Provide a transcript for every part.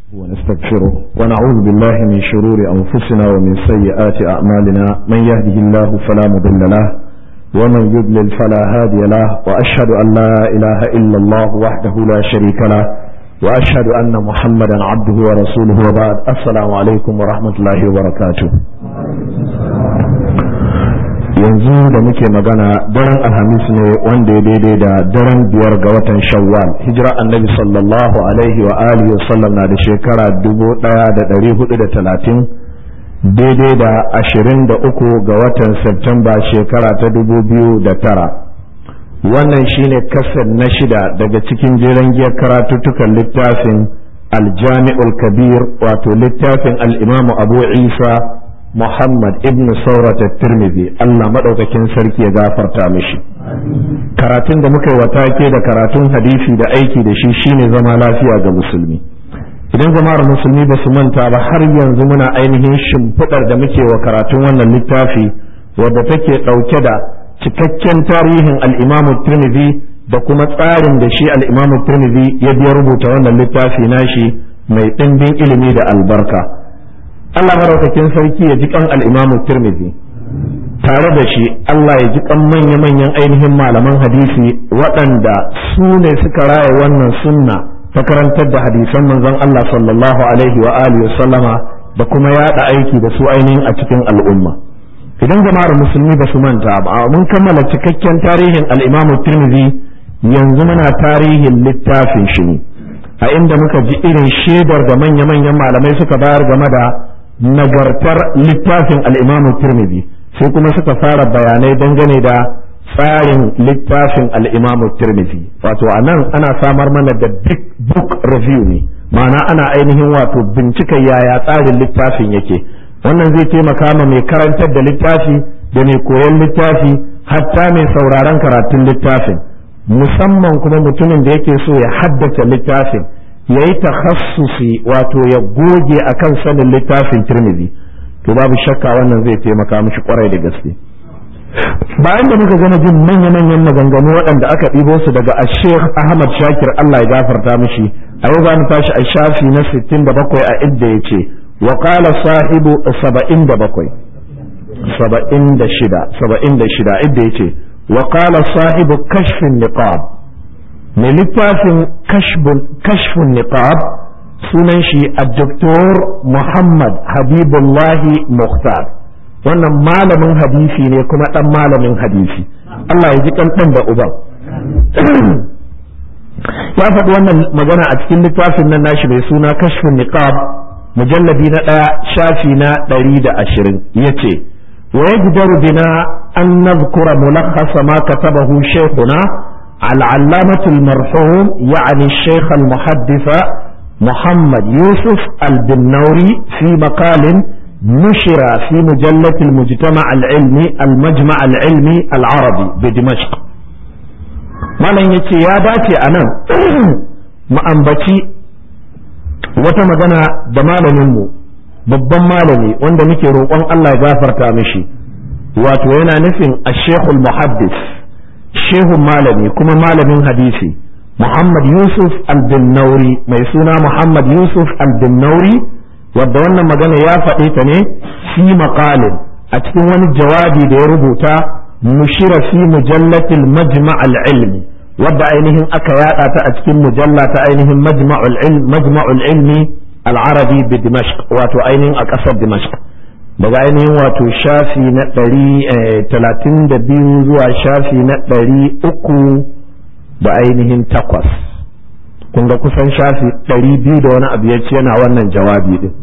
ونستغفره ونعوذ بالله من شرور أنفسنا ومن سيئات أعمالنا من يهده الله فلا مضل له ومن يضلل فلا هادي له وأشهد أن لا إله إلا الله وحده لا شريك له وأشهد أن محمدا عبده ورسوله وبعد السلام عليكم ورحمة الله وبركاته yanzu da muke magana daren alhamis ne wanda ya daidai da daren biyar ga watan shawwal hijira annabi sallallahu alaihi wa alihi wa sallam na da shekara dubu daya da dari hudu da talatin daidai da ashirin da uku ga watan septemba shekara ta dubu biyu da tara wannan shine kasar na shida daga cikin jeren giyar karatuttukan littafin aljami'ul kabir wato littafin al'imamu abu isa Muhammad ibn Saurat Tirmidhi Allah madaukakin sarki ya gafarta mishi karatun da muka yi wa take da karatun hadisi da aiki da shi shine zama lafiya ga musulmi idan jama'ar musulmi ba su manta ba har yanzu muna ainihin shimfiɗar da muke wa karatun wannan littafi wadda take ɗauke da cikakken tarihin al-Imam Tirmidhi da kuma tsarin da shi al-Imam Tirmidhi ya biya rubuta wannan littafi nashi mai ɗimbin ilimi da albarka Allah maraukakin sarki ya ji kan al'imamu Tirmidhi tare da shi Allah ya ji kan manya-manyan ainihin malaman hadisi waɗanda su ne suka raya wannan sunna ta karantar da hadisan manzon Allah sallallahu alaihi wa alihi sallama da kuma yaɗa aiki da su ainihin a cikin al'umma idan jama'ar musulmi ba su manta ba mun kammala cikakken tarihin al'imamu Tirmidhi yanzu muna tarihin littafin shi ne a inda muka ji irin shaidar da manya-manyan malamai suka bayar game da nagartar littafin al'imamu Tirmidhi sai kuma suka fara bayanai dangane da tsarin littafin al'imamu Tirmidhi wato a nan ana samar mana da big book review ne ma'ana ana ainihin wato bincika yaya tsarin littafin yake wannan zai taimaka ma mai karantar da littafi da mai koyon littafi hatta mai sauraron karatun littafin musamman kuma mutumin da yake so ya haddace littafin ya yi takhassusi wato ya goge akan sanin littafin tirmidhi to babu shakka wannan zai taimaka mishi kwarai da gaske bayan da muka gama jin manya-manyan maganganu waɗanda aka ɗibo su daga ashek ahmad shakir allah ya gafarta mishi a yau za mu tashi a shafi na 67 a idda ya ce wa qala sahibu 77 76 idda ya ce wa qala sahibu kashfin niqab mai littafin kashfin niqab sunan shi a doktor Muhammad Habibullahi Mukhtar wannan malamin hadisi ne kuma ɗan malamin hadisi Allah ya ji ɗan da uban ya faɗi wannan magana a cikin littafin nan nashi mai suna kashfin niqab mujalladi na ɗaya shafi na ɗari da ashirin ya ce wa yajdaru bina an nazkura mulakhasa ma katabahu shaykhuna العلامة المرحوم يعني الشيخ المحدث محمد يوسف البنوري في مقال نشر في مجلة المجتمع العلمي المجمع العلمي العربي بدمشق malam ya ce ya dace a nan ma'ambaci wata magana da malaminmu babban malami wanda muke roƙon Allah ya gafarta mishi wato yana nufin a shekul muhaddis shehun malami kuma malamin hadisi Muhammad Yusuf al-Binnauri mai suna Muhammad Yusuf al-Binnauri wadda wannan magana ya faɗe ta ne fi maqalin a cikin wani jawabi da ya rubuta nushira fi mujallatil majma' al-ilmi wadda ainihin aka yada ta a cikin mujalla ta ainihin majma'ul ilmi majma'ul ilmi al-arabi bi Dimashq wato ainihin a ƙasar Dimashq daga ainihin wato shafi na ɗari talatin da biyu zuwa shafi na ɗari uku da ainihin takwas kun ga kusan shafi ɗari biyu da wani abu ya ce yana wannan jawabi din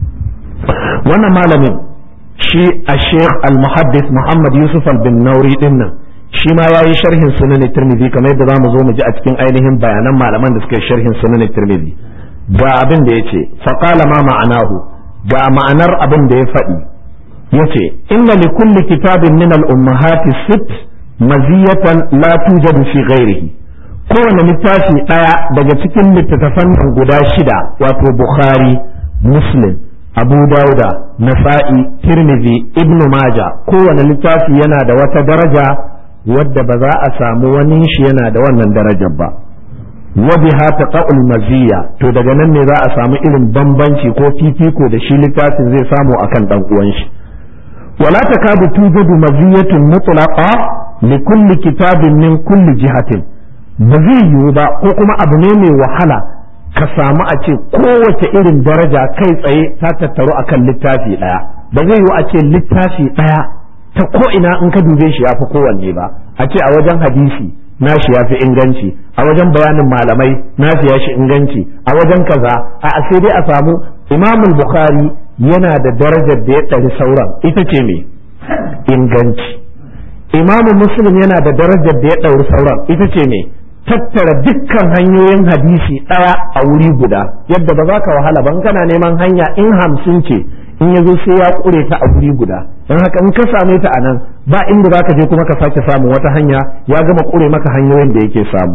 wannan malamin shi a sheikh al-muhaddis muhammad yusuf al-bin nauri din nan shi ma ya yi sharhin sunan tirmidhi kamar yadda za mu zo mu ji a cikin ainihin bayanan malaman da suka yi sharhin sunan tirmidhi ga abin da ya ce faƙala ma ma'anahu ga ma'anar abin da ya faɗi ya ce inna li kulli kitabin min al-ummahati sit maziyatan la tujadu fi ghairihi kowane littafi ɗaya daga cikin littattafan nan guda shida wato bukhari muslim abu dauda nasa'i tirmidhi ibnu maja kowane littafi yana da wata daraja wadda ba za a samu wani shi yana da wannan darajar ba wa biha taqa'ul maziyya to daga nan ne za a samu irin bambanci ko fifiko da shi littafin zai samu akan dan uwan shi wala takadu tujadu maziyatun mutlaqa li kulli kitabin min kulli jihatin ba zai yiwu ba ko kuma abu ne mai wahala ka samu a ce kowace irin daraja kai tsaye ta tattaru akan littafi ɗaya ba zai yiwu a ce littafi ɗaya ta ko ina in ka dube shi ya fi kowanne ba a ce a wajen hadisi nashi ya fi inganci a wajen bayanin malamai nashi ya shi inganci a wajen kaza a sai dai a samu imamul bukhari yana da darajar da ya ɗari sauran ita ce me inganci imamu muslim yana da darajar da ya ɗauri sauran ita ce me tattara dukkan hanyoyin hadisi ɗaya a wuri guda yadda ba za ka wahala ban kana neman hanya in hamsin ce in ya zo sai ya ƙure ta a wuri guda don haka in ka same ta a nan ba inda za ka je kuma ka sake samun wata hanya ya gama ƙure maka hanyoyin da yake samu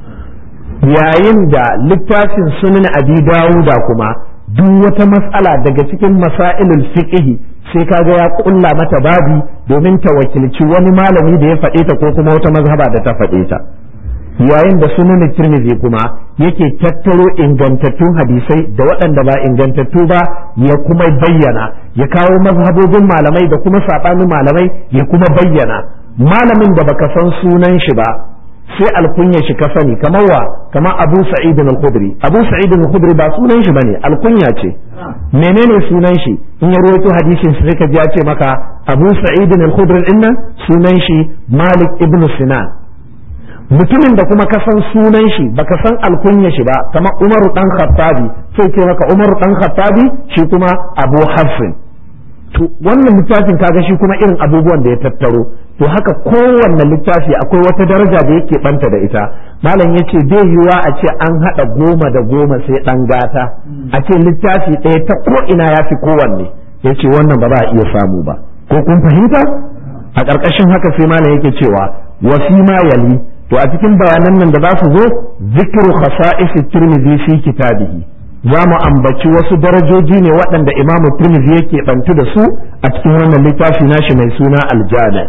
yayin da littafin sunan abi dawuda kuma duk wata matsala daga cikin masailul fiqhi sai kaga ya kulla mata babi domin ta wakilci wani malami da ya faɗe ta ko kuma wata mazhaba da ta faɗe ta yayin da sunan tirmidhi kuma yake tattaro ingantattun hadisai da waɗanda ba ingantattu ba ya kuma bayyana ya kawo mazhabobin malamai da kuma saɓanin malamai ya kuma bayyana malamin da baka san sunan shi ba sai alkunya shi ka sani kamar wa kamar Abu Sa'id al-Khudri Abu Sa'id al-Khudri ba sunan shi bane alkunya ce menene sunan shi in ya rawaito hadisin sai ka ji ya ce maka Abu Sa'id al-Khudri dinnan sunan shi Malik ibn Sinan mutumin da kuma ka san sunan shi baka san alkunya shi ba kamar Umar dan Khattabi sai ce maka Umar dan Khattabi shi kuma Abu Hafsin to wannan littafin kaga shi kuma irin abubuwan da ya tattaro to haka kowanne littafi akwai wata daraja da yake banta da ita malam ya ce bai yiwa a ce an haɗa goma da goma sai ɗan gata a ce littafi ɗaya ta ko ina ya fi kowanne ya ce wannan ba za a iya samu ba ko kun fahimta a ƙarƙashin haka sai malam yake cewa wasi ma yali to a cikin bayanan nan da za su zo zikiru khasa'is tirmidhi fi kitabihi za mu ambaci wasu darajoji ne waɗanda imamu tirmidhi yake bantu da su a cikin wannan littafi nashi mai suna aljami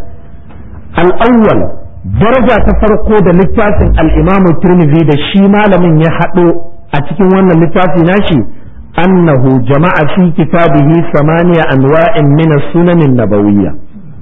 al'awwal daraja ta farko da littafin al'imamu tirmidhi da shi malamin ya haɗo a cikin wannan littafi nashi annahu jama'a fi kitabihi samaniya anwa'in min sunanin nabawiyya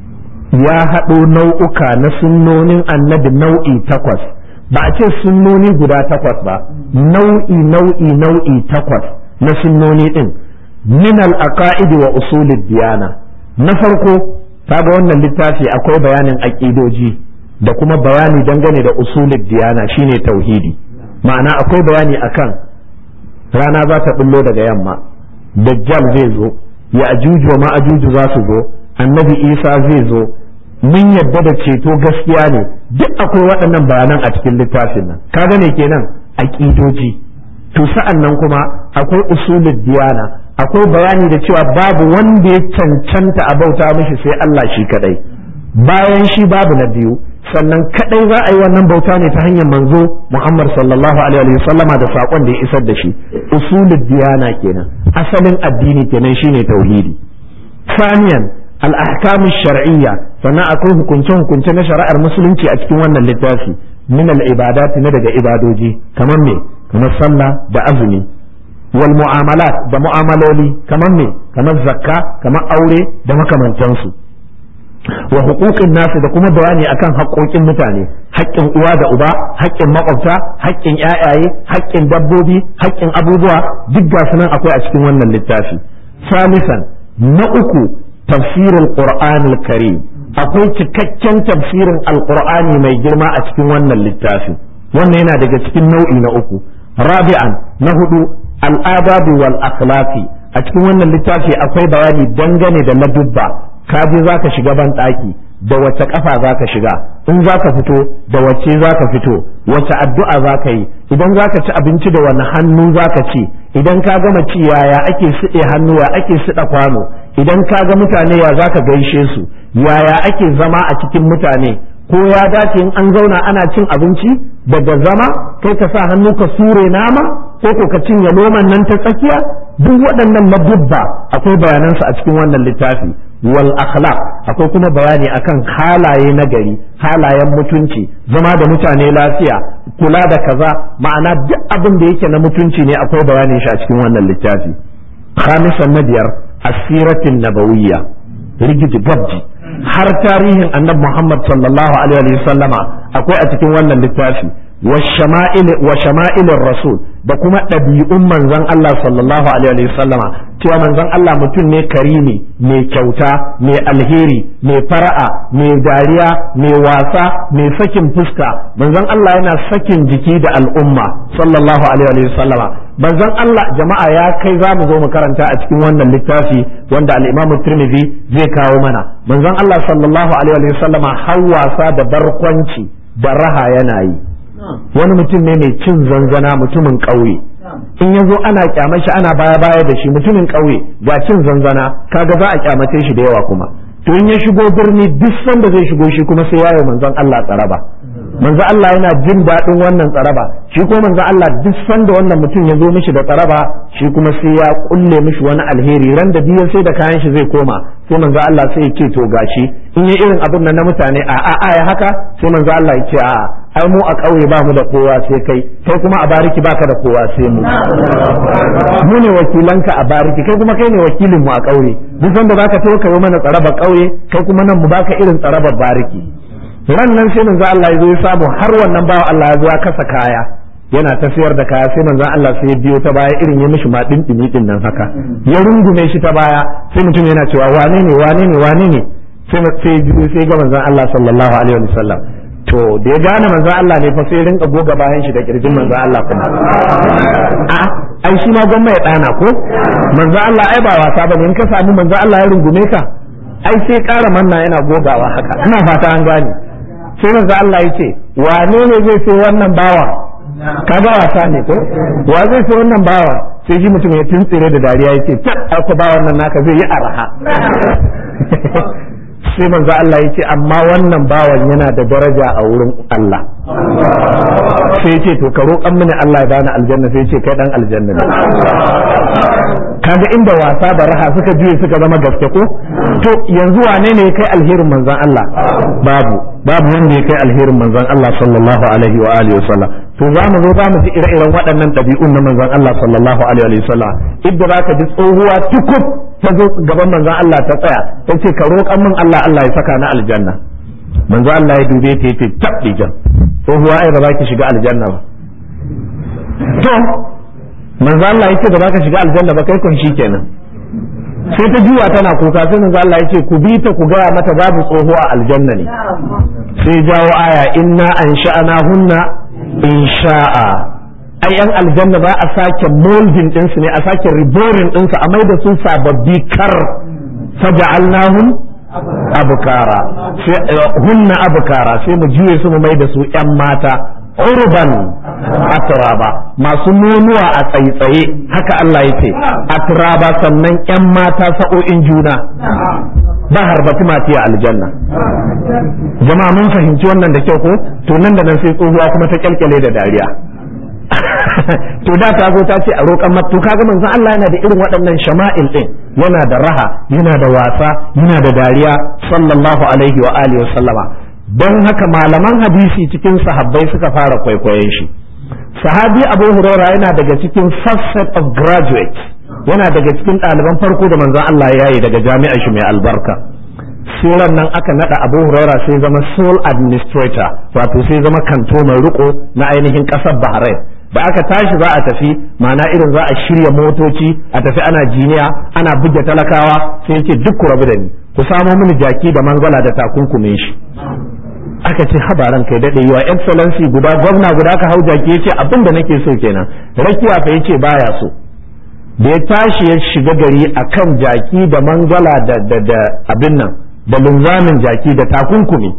ya haɗo nau'uka na sunnonin annabi nau'i takwas ba a ce sunnoni guda takwas ba nau'i nau'i nau'i takwas na sunnoni ɗin min al-aqaid wa usulid diyana na farko kaga wannan littafi akwai bayanin aƙidoji da kuma bayani dangane da usulid diyana shine tauhidi ma'ana akwai bayani akan rana za ta bullo daga yamma dajjal zai zo ya ajuju wa ma'ajuju za su zo annabi isa zai zo mun yadda da ceto gaskiya ne duk akwai waɗannan bayanan a cikin littafin nan kaga ne kenan aƙidoji to sa'an nan kuma akwai usulul diyana akwai bayani da cewa babu wanda ya cancanta a bauta mishi sai Allah shi kadai bayan shi babu na biyu sannan kadai za a yi wannan bauta ne ta hanyar manzo Muhammad sallallahu alaihi wa sallama da sakon da ya isar da shi usulul diyana kenan asalin addini kenan shine tauhidi saniyan al-ahkam shar'iyya sannan akwai hukunce hukunce na shari'ar musulunci a cikin wannan littafi min al-ibadat na daga ibadoji kamar me kamar sallah da azumi wal mu'amalat da mu'amaloli kamar me kamar zakka kamar aure da makamantansu wa huquqin nasu da kuma bayani akan haƙoƙin mutane haƙƙin uwa da uba haƙƙin makwabta haƙƙin ƴaƴaye haƙƙin dabbobi haƙƙin abubuwa duk ga nan akwai a cikin wannan littafi salisan na uku tafsirul qur'anil karim akwai cikakken tafsirin alqur'ani mai girma a cikin wannan littafi wannan yana daga cikin nau'i na uku rabi'an na hudu al'adabu wal akhlaqi a cikin wannan littafi akwai bayani dangane da ladubba ka je za ka shiga ban ɗaki da wace ƙafa za ka shiga in za ka fito da wace za ka fito wace addu'a za ka yi idan za ka ci abinci da wani hannu za ka ci idan ka gama ci yaya ake siɗe hannu ya ake siɗa kwano idan ka ga mutane ya za ka gaishe su yaya ake zama a cikin mutane ko ya dace in an zauna ana cin abinci daga zama kai ka sa hannu ka sure nama ko ko ka cinye loman nan ta tsakiya duk waɗannan ladubba akwai bayanansu a cikin wannan littafi wal akhlaq akwai kuma bayani akan halaye na gari halayen mutunci zama da mutane lafiya kula da kaza ma'ana duk abin da yake na mutunci ne akwai bayanin shi a cikin wannan littafi khamisan na biyar asiratin nabawiyya rigiji gabji har tarihin annabi Muhammad sallallahu alaihi wa sallama akwai a cikin wannan littafi wa shama'ilin rasul da kuma ɗabi'un manzon Allah sallallahu alaihi wa sallama cewa manzon Allah mutum ne karimi mai kyauta mai alheri mai fara'a mai dariya mai wasa mai sakin fuska manzon Allah yana sakin jiki da al'umma sallallahu alaihi wa sallama manzon Allah jama'a ya kai za mu zo mu karanta a cikin wannan littafi wanda al-Imam Tirmidhi zai kawo mana manzon Allah sallallahu alaihi wa sallama har wasa da barkwanci da raha yana yi wani mutum ne mai cin zanzana mutumin ƙauye in ya zo ana kyamar shi ana baya baya da shi mutumin ƙauye ga cin zanzana kaga za a kyamace shi da yawa kuma to in ya shigo birni duk sanda zai shigo shi kuma sai yayo manzon Allah tsaraba manzo Allah yana jin daɗin wannan tsaraba shi ko manzo Allah duk sanda wannan mutum ya zo mishi da tsaraba shi kuma sai ya kulle mishi wani alheri ran da biyan sai da kayan shi zai koma sai manzo Allah sai ya ce to gashi in yi irin abin nan na mutane a a a ya haka sai manzo Allah ya ce a ai mu a ƙauye ba mu da kowa sai kai kai kuma a bariki baka da kowa sai mu mu ne wakilanka a bariki kai kuma kai ne wakilin mu a ƙauye duk sanda zaka tawo ka yi mana tsaraba ƙauye kai kuma nan mu baka irin tsarabar bariki ran nan sai manzo Allah ya zo ya samu har wannan bawa Allah ya zo ya kasa kaya yana ta sayar da kaya sai manzo Allah sai ya biyo ta baya irin ya mishi ma dindimi din nan haka ya rungume shi ta baya sai mutum yana cewa wane ne wane ne wane ne sai sai sai ga manzo Allah sallallahu alaihi wasallam to da ya gane manzo Allah ne fa sai rinka goga bayan shi da kirjin manzo Allah kuma a ai shi ma gwamma ya dana ko manzo Allah ai ba wasa bane in ka samu manzo Allah ya rungume ka ai sai ƙara manna yana gogawa haka ina fata an gane sai manzo Allah ya ce wane ne zai sai wannan bawa kaga wasa ne ko wa zai sai wannan bawa sai ji mutum ya tuntsire da dariya ya ce ta ko bawan nan naka zai yi araha sai manzo Allah ya ce amma wannan bawan yana da daraja a wurin Allah sai ya ce to ka roƙan mini Allah ya bani aljanna sai ya ce kai dan aljanna ne kaga inda wasa da raha suka juye suka zama gaske ko to yanzu wane ne ya kai alherin manzon Allah babu babu wanda ya kai alherin manzon Allah sallallahu alaihi wa alihi wasallam to za mu zo za mu ji ire-iren waɗannan ɗabi'un na manzon Allah sallallahu alaihi wa sallam idda za ka ji tsohuwa tukub ta zo gaban manzon Allah ta tsaya ta ce ka roƙan min Allah Allah ya saka na aljanna manzon Allah ya dube ta yace tabbi jan tsohuwa ai ba za ki shiga aljanna ba to manzo Allah yace ba za ka shiga aljanna ba kai kun kenan sai ta juwa tana kuka sai manzo Allah yace ku bi ta ku gaya mata babu tsoho a aljanna ne sai jawo aya inna ansha'ana hunna insha'a ai yan aljanna ba a sake molding din su ne a sake reborn din su a mai da su sababbi kar faja'alnahum abukara hunna abukara sai mu juye su mu mai da su yan mata urban atraba masu nonuwa a tsaitsaye haka Allah ya ce atraba sannan yan mata sa'o'in juna ba harbati mati a aljanna jama'a mun fahimci wannan da kyau ko to nan da nan sai tsohuwa kuma ta kyalkyale da dariya to da ta zo ta ce a roƙan matu kaga manzon Allah yana da irin waɗannan shama'il din yana da raha yana da wasa yana da dariya sallallahu alaihi wa alihi wa sallama don haka malaman hadisi cikin sahabbai suka fara kwaikwayon shi sahabi abu huraira yana daga cikin first set of graduates yana daga cikin ɗaliban farko da manzon Allah ya yi daga jami'ar shi mai albarka suran nan aka nada abu huraira sai zama sole administrator wato sai zama kanto mai riko na ainihin ƙasar bahrain da aka tashi za a tafi ma'ana irin za a shirya motoci a tafi ana jiniya ana buge talakawa sai ce duk ku rabu da ni ku samo mini jaki da mangala da takunkumin shi aka ce habaran kai daɗe yiwa excellency guda gwamna guda ka hau jaki ya ce abin da nake so kenan rakiya fa yace baya so da ya tashi ya shiga gari akan jaki da mangala da da da abin nan da linzamin jaki da takunkumi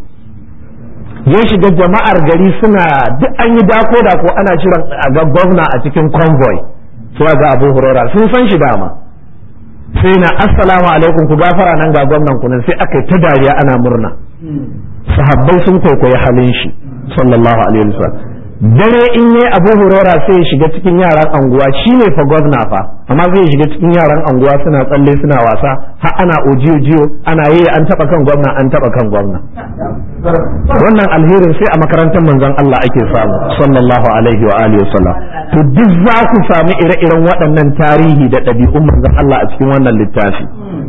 ya shiga jama'ar gari suna duk an yi dako da ko ana shirin a ga gwamna a cikin convoy suwa ga abu hurora sun san shi dama sai na assalamu alaikum ku gafara nan ga gwamnan ku nan sai aka yi ta dariya ana murna sahabbai sun kwaikwayi halin shi sallallahu alaihi wasallam dare in yi abu hurera sai ya shiga cikin yaran anguwa shi ne fa gwamna fa amma zai shiga cikin yaran anguwa suna tsalle suna wasa har ana ojiyo jiyo ana yi an taba kan gwamna an taba kan gwamna wannan alherin sai a makarantar manzon Allah ake samu sallallahu alaihi wa alihi wasallam to duk za ku samu ire-iren waɗannan tarihi da ɗabi'un manzon Allah a cikin wannan littafi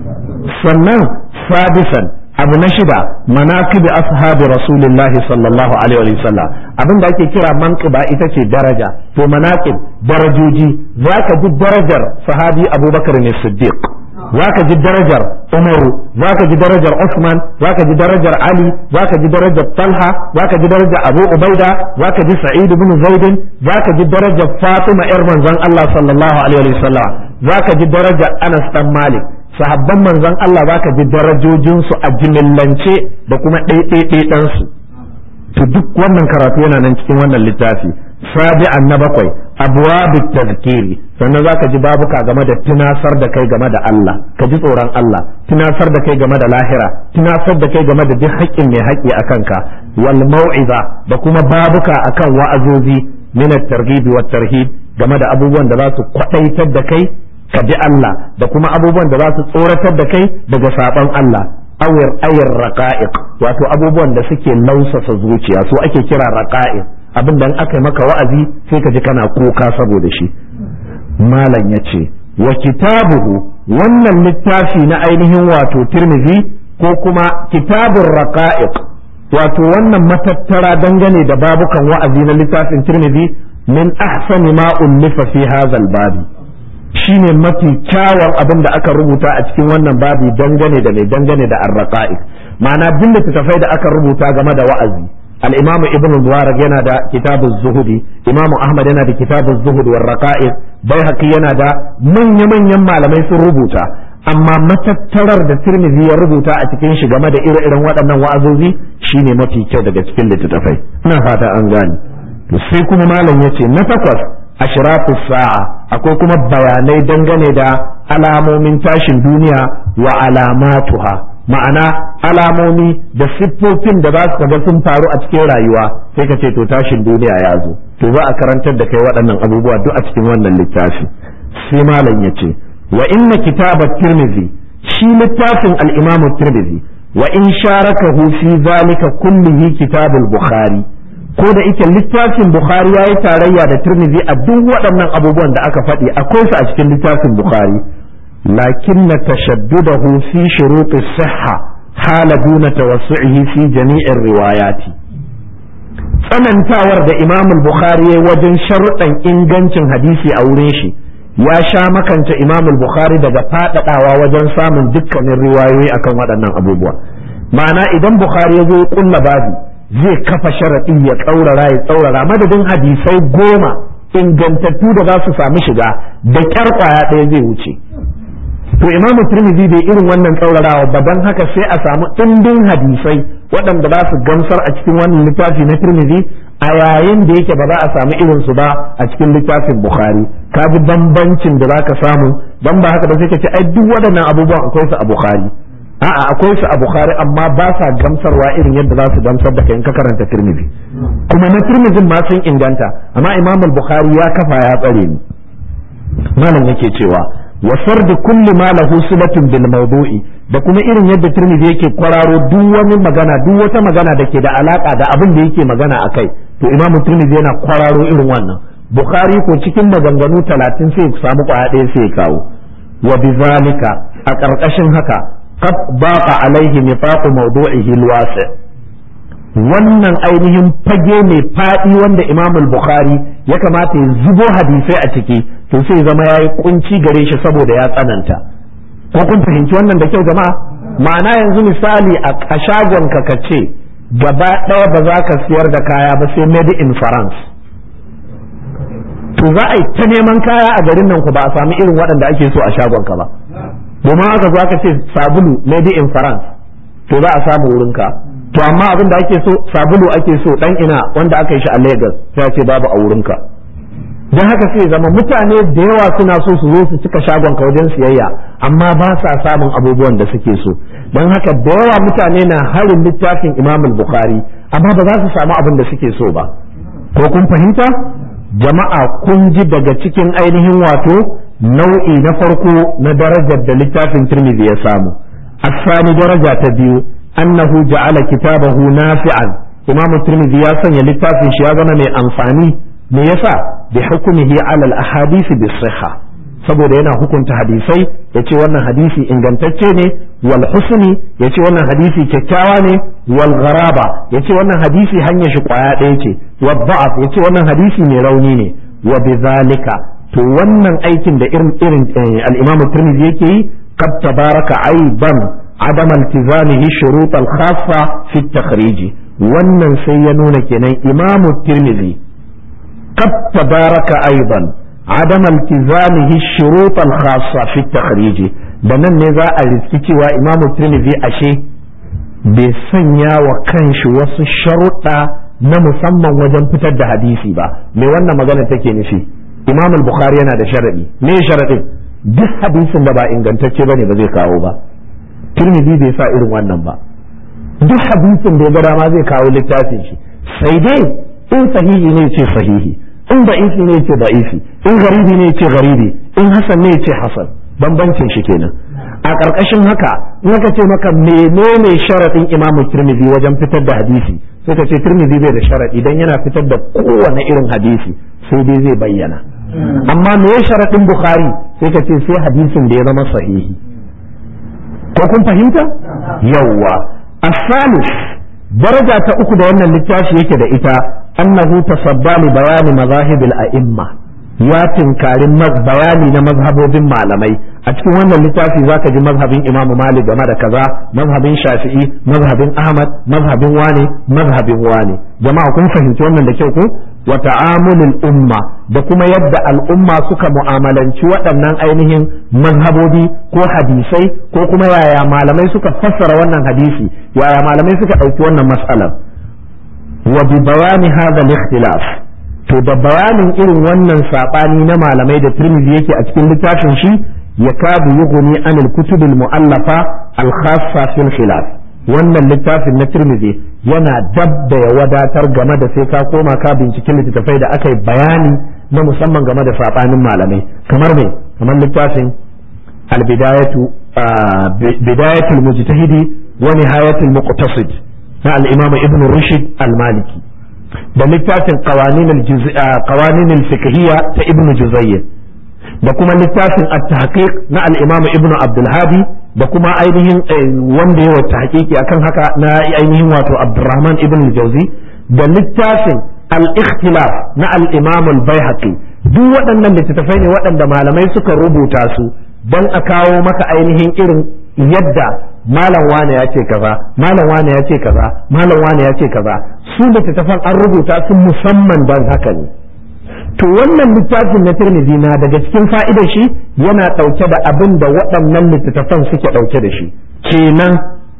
sannan sadisan abu na shida manaqib ashabi rasulillahi sallallahu alaihi wa sallam abin da ake kira manqiba ita ce daraja to manaqib darajoji zaka ji darajar sahabi abubakar ne siddiq zaka ji darajar umaru zaka ji darajar usman zaka ji darajar ali zaka ji darajar talha zaka ji darajar abu ubaida zaka ji sa'id ibn zaid zaka ji darajar fatima yar manzon Allah sallallahu alaihi wa sallam zaka ji darajar anas dan malik sahabban manzon Allah zaka ji darajojinsu a jimillance da kuma ɗaiɗaiɗansu to duk wannan karatu yana nan cikin wannan littafi sabi'an na bakwai abwabit tazkiri sannan zaka ji babuka game da tunasar da kai game da Allah ka ji tsoron Allah tunasar da kai game da lahira tunasar da kai game da duk haƙƙin mai haƙƙi a kanka wal mau'iza da kuma babuka akan wa'azozi min at-targhib wat tarhib game da abubuwan da za su kwadaitar da kai ka bi Allah da kuma abubuwan da za su tsoratar da kai daga saban Allah awir ayir raqa'iq wato abubuwan da suke lausasa zuciya su ake kira raqa'iq abin da aka yi maka wa'azi sai ka ji kana kuka saboda shi malam yace wa kitabuhu wannan littafi na ainihin wato Tirmidhi ko kuma kitabur raqa'iq wato wannan matattara dangane da babukan wa'azi na littafin Tirmidhi min ahsani ma ullifa fi hadha babi shine mafi kyawun abin da aka rubuta a cikin wannan babi dangane da mai dangane da arraqa'iq ma'ana bin littattafai da aka rubuta game da wa'azi al-imamu ibn mubarak yana da kitabuz zuhudi imamu ahmad yana da kitabuz zuhud war raqa'iq baihaqi yana da manya manyan malamai sun rubuta amma matattarar da tirmidhi ya rubuta a cikin shi game da ire-iren waɗannan wa'azozi shine mafi kyau daga cikin littattafai ina fata an gane to sai kuma malam yace na takwas ashratu sa'a akwai kuma bayanai dangane da alamomin tashin duniya wa alamatuha ma'ana alamomi da siffofin da za su ga sun faru a cikin rayuwa sai ka ce to tashin duniya ya zo to za a karantar da kai waɗannan abubuwa duk a cikin wannan littafi sai malam ya ce wa inna kitabat tirmidhi shi littafin al-imam tirmidhi wa in sharakahu fi zalika kullihi kitabul bukhari ko da ike littafin bukhari ya yi tarayya da turmizi a duk waɗannan abubuwan da aka faɗi akwai su a cikin littafin bukhari lakin na tashaddudahu fi shuruɗi sihha hala duna tawassu'ihi fi jami'in riwayati tsanantawar da imam bukhari ya wajen sharuɗan ingancin hadisi a wurin shi ya sha makanta imam bukhari daga faɗaɗawa wajen samun dukkanin riwayoyi akan waɗannan abubuwa ma'ana idan bukhari ya zo ya ƙulla babu zai kafa sharaɗi ya tsaurara ya tsaurara madadin hadisai goma ingantattu da za su sami shiga da ƙyar ƙwaya ɗaya zai wuce to imamu tirmidhi bai irin wannan tsaurarawa ba don haka sai a samu ɗimbin hadisai waɗanda za su gamsar a cikin wannan littafi na tirmidhi a yayin da yake ba za a samu irin su ba a cikin littafin bukhari ka ji bambancin da za ka samu don ba haka ba sai ka ce ai duk waɗannan abubuwan akwai su a bukhari a'a akwai su a bukhari amma ba sa gamsarwa irin yadda za su gamsar da kai in ka karanta tirmidhi kuma na tirmidhin ma sun inganta amma imam al-bukhari ya kafa ya tsare ni malam yake cewa wa sardu kulli ma lahu silatun bil mawdu'i da kuma irin yadda tirmidhi yake kwararo duk wani magana duk wata magana da ke da alaka da abin da yake magana akai to imam tirmidhi yana kwararo irin wannan bukhari ko cikin maganganu talatin sai ku samu kwaya ɗaya sai ya kawo wa bizalika a ƙarƙashin haka قد ضاق عليه نطاق موضوعه الواسع wannan ainihin fage mai faɗi wanda imam bukhari ya kamata ya zubo hadisai a ciki to sai zama ya yi kunci gare shi saboda ya tsananta ko kun fahimci wannan da kyau jama'a ma'ana yanzu misali a shagon ka ka ce gaba ɗaya ba za ka siyar da kaya ba sai made in france to za a yi ta neman kaya a garin nan ku ba a sami irin waɗanda ake so a shagon ka ba domin aka zo aka ce sabulu made in France to za a samu wurinka to amma abin da ake so sabulu ake so dan ina wanda aka yi shi a Lagos sai ce babu a wurinka don haka sai zama mutane da yawa suna so su zo su cika shagon ka wajen siyayya amma ba sa samun abubuwan da suke so don haka da yawa mutane na harin littafin Imam Bukhari amma ba za su samu abin da suke so ba ko kun fahimta jama'a kun ji daga cikin ainihin wato nau'i na farko na darajar da littafin tirmidhi ya samu asani daraja ta biyu annahu ja'ala kitabahu nafi'an imamu tirmidhi ya sanya littafin shi ya zama mai amfani me yasa bi hukmihi ala al ahadisi bis sihha saboda yana hukunta hadisai ya ce wannan hadisi ingantacce ne wal husni ya ce wannan hadisi kyakkyawa ne wal gharaba ya ce wannan hadisi hanyar shi kwaya ɗaya ce wa da'af ya ce wannan hadisi mai rauni ne wa bizalika to wannan aikin da irin irin al-Imam Tirmidhi yake yi qad tabaraka aiban adam iltizamihi shurut al-khassa fi at-takhrij wannan sai ya nuna kenan Imam Tirmidhi qad tabaraka aiban عدم التزامه الشروط الخاصة في التخريج da nan ne za a riski cewa imamu tirmidhi ashe bai sanya wa kanshi wasu sharuɗa na musamman wajen fitar da hadisi ba me wannan magana take nufi imam bukhari yana da sharaɗi me sharaɗin duk hadisin da ba ingantacce bane ba zai kawo ba tirmidhi bai sa irin wannan ba duk hadisin da ya ga dama zai kawo littafin shi sai dai in sahihi ne ce sahihi in da'ifi ne ce da'ifi in garibi ne ce garibi in hasan ne ce hasan bambancin shi kenan a ƙarƙashin haka in aka ce maka menene sharaɗin imamu tirmidhi wajen fitar da hadisi sai ka ce tirmidhi bai da sharaɗi dan yana fitar da kowane irin hadisi sai dai zai bayyana amma me sharaɗin bukhari sai ka ce sai hadisin da ya zama sahihi ko kun fahimta yawwa asalis daraja ta uku da wannan littafi yake da ita annahu tasadda li bayani mazahibil a'imma ya tinkari bayani na mazhabobin malamai a cikin wannan littafi zaka ji mazhabin imamu malik game da kaza mazhabin shafi'i mazhabin ahmad mazhabin wane mazhabin wane jama'a kun fahimci wannan da kyau ko wa ta'amulul umma da kuma yadda al'umma suka mu'amalanci waɗannan ainihin mazhabobi ko hadisai ko kuma yaya malamai suka fassara wannan hadisi yaya malamai suka ɗauki wannan mas'alar wa bi bayani hadha al-ikhtilaf to da bayanin irin wannan sabani na malamai da Tirmidhi yake a cikin littafin shi ya kadu yughni anil kutub al-mu'allafa al-khassa fil khilaf wannan littafin na Tirmidhi yana dab da ya wadatar game da sai ka koma ka binciken littattafai da aka yi bayani na musamman game da sabanin malamai kamar me kamar littafin al-bidayatu bidayatul mujtahidi wa nihayatul muqtasid na al-imam ibn rushd al-maliki da littafin qawanin al-fiqhiyya ta ibn juzayy da kuma littafin at-tahqiq na al-imam ibn abdul hadi da kuma ainihin wanda yawa tahqiqi akan haka na ainihin wato abdurrahman ibn al-jawzi da littafin al-ikhtilaf na al-imam al-baihaqi duk waɗannan littattafai ne waɗanda malamai suka rubuta su don a kawo maka ainihin irin yadda malam wane ya ce kaza malam wane ya ce kaza malam wane ya ce kaza su littattafan an rubuta su musamman don haka ne to wannan littafin na tirmidhi na daga cikin fa'idar shi yana ɗauke da abin da waɗannan littattafan suke ɗauke da shi kenan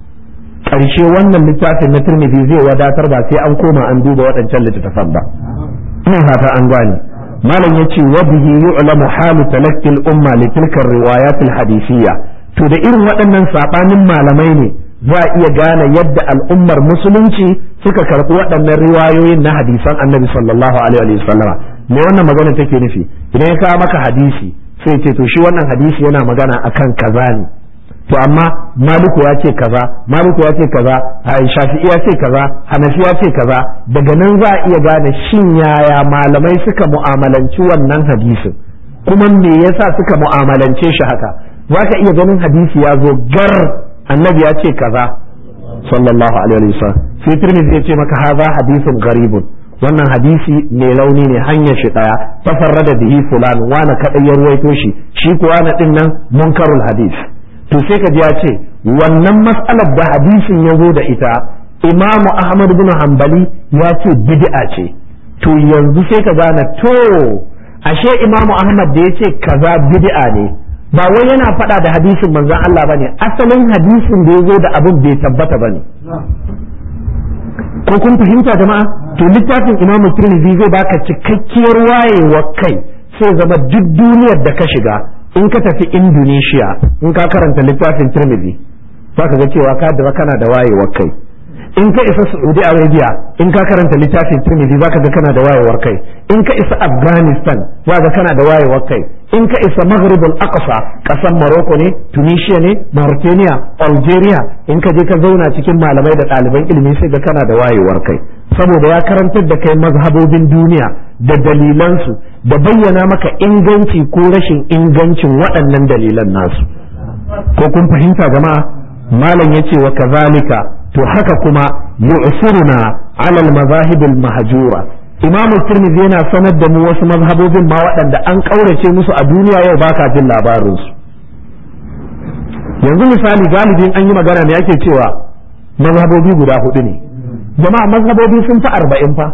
ƙarshe wannan littafin na tirmidhi zai wadatar ba sai an koma an duba waɗancan littattafan ba ina fata an gane malam yace wa bihi yu'lamu halu talaqqi al-umma li tilka riwayat al-hadithiyya to da irin waɗannan saɓanin malamai ne za a iya gane yadda al'ummar musulunci suka karɓi waɗannan riwayoyin na hadisan annabi sallallahu alaihi wa sallama me wannan magana take nufi idan ya kawo maka hadisi sai ce to shi wannan hadisi yana magana akan kaza ne to amma maliku ya ce kaza maliku ya ce kaza shafi'i ya ce kaza hanafi ya ce kaza daga nan za a iya gane shin yaya malamai suka mu'amalanci wannan hadisin kuma me yasa suka mu'amalance shi haka za ka iya ganin hadisi ya zo gar annabi ya ce kaza sallallahu alaihi wasallam sai tirmidhi ya ce maka haza hadisun garibun wannan hadisi mai launi ne hanyar shi daya tafarrada bihi fulan wani kadai ya ruwaito shi shi kuwa na din nan munkarul hadis to sai ka ji ya ce wannan mas'alar da hadisin ya zo da ita imamu ahmad bin hanbali ya ce bid'a ce to yanzu sai ka gane to ashe imamu ahmad da ya ce kaza bid'a ne ba wai yana faɗa da hadisin manzon Allah bane asalin hadisin da ya zo da abin bai tabbata bane ko kun fahimta jama'a to littafin Imam Tirmidhi zai baka cikakkiyar wayewa kai sai zama duk duniyar da ka shiga in ka tafi Indonesia in ka karanta littafin Tirmidhi zaka ga cewa ka da kana da wayewa kai in ka isa saudi arabia in ka karanta littafin tirmidhi zaka ga kana da wayewar kai in ka isa afghanistan zaka ga kana da wayewar kai in ka isa maghrib al-aqsa kasan morocco ne tunisia ne mauritania algeria in ka je ka zauna cikin malamai da ɗaliban ilimi sai ga kana da wayewar kai saboda ya karantar da kai mazhabobin duniya da dalilansu da bayyana maka inganci ko rashin ingancin waɗannan dalilan nasu ko kun fahimta jama'a malam yace wa kazalika to haka kuma yu'siruna ala al-mazahib al-mahjura imamu tirmidhi yana sanar da mu wasu mazhabobin ma waɗanda an ƙaurace musu a duniya yau baka jin labarin su yanzu misali galibin an yi magana ne yake cewa mazhabobi guda hudu ne jama'a mazhabobi sun fi arba'in fa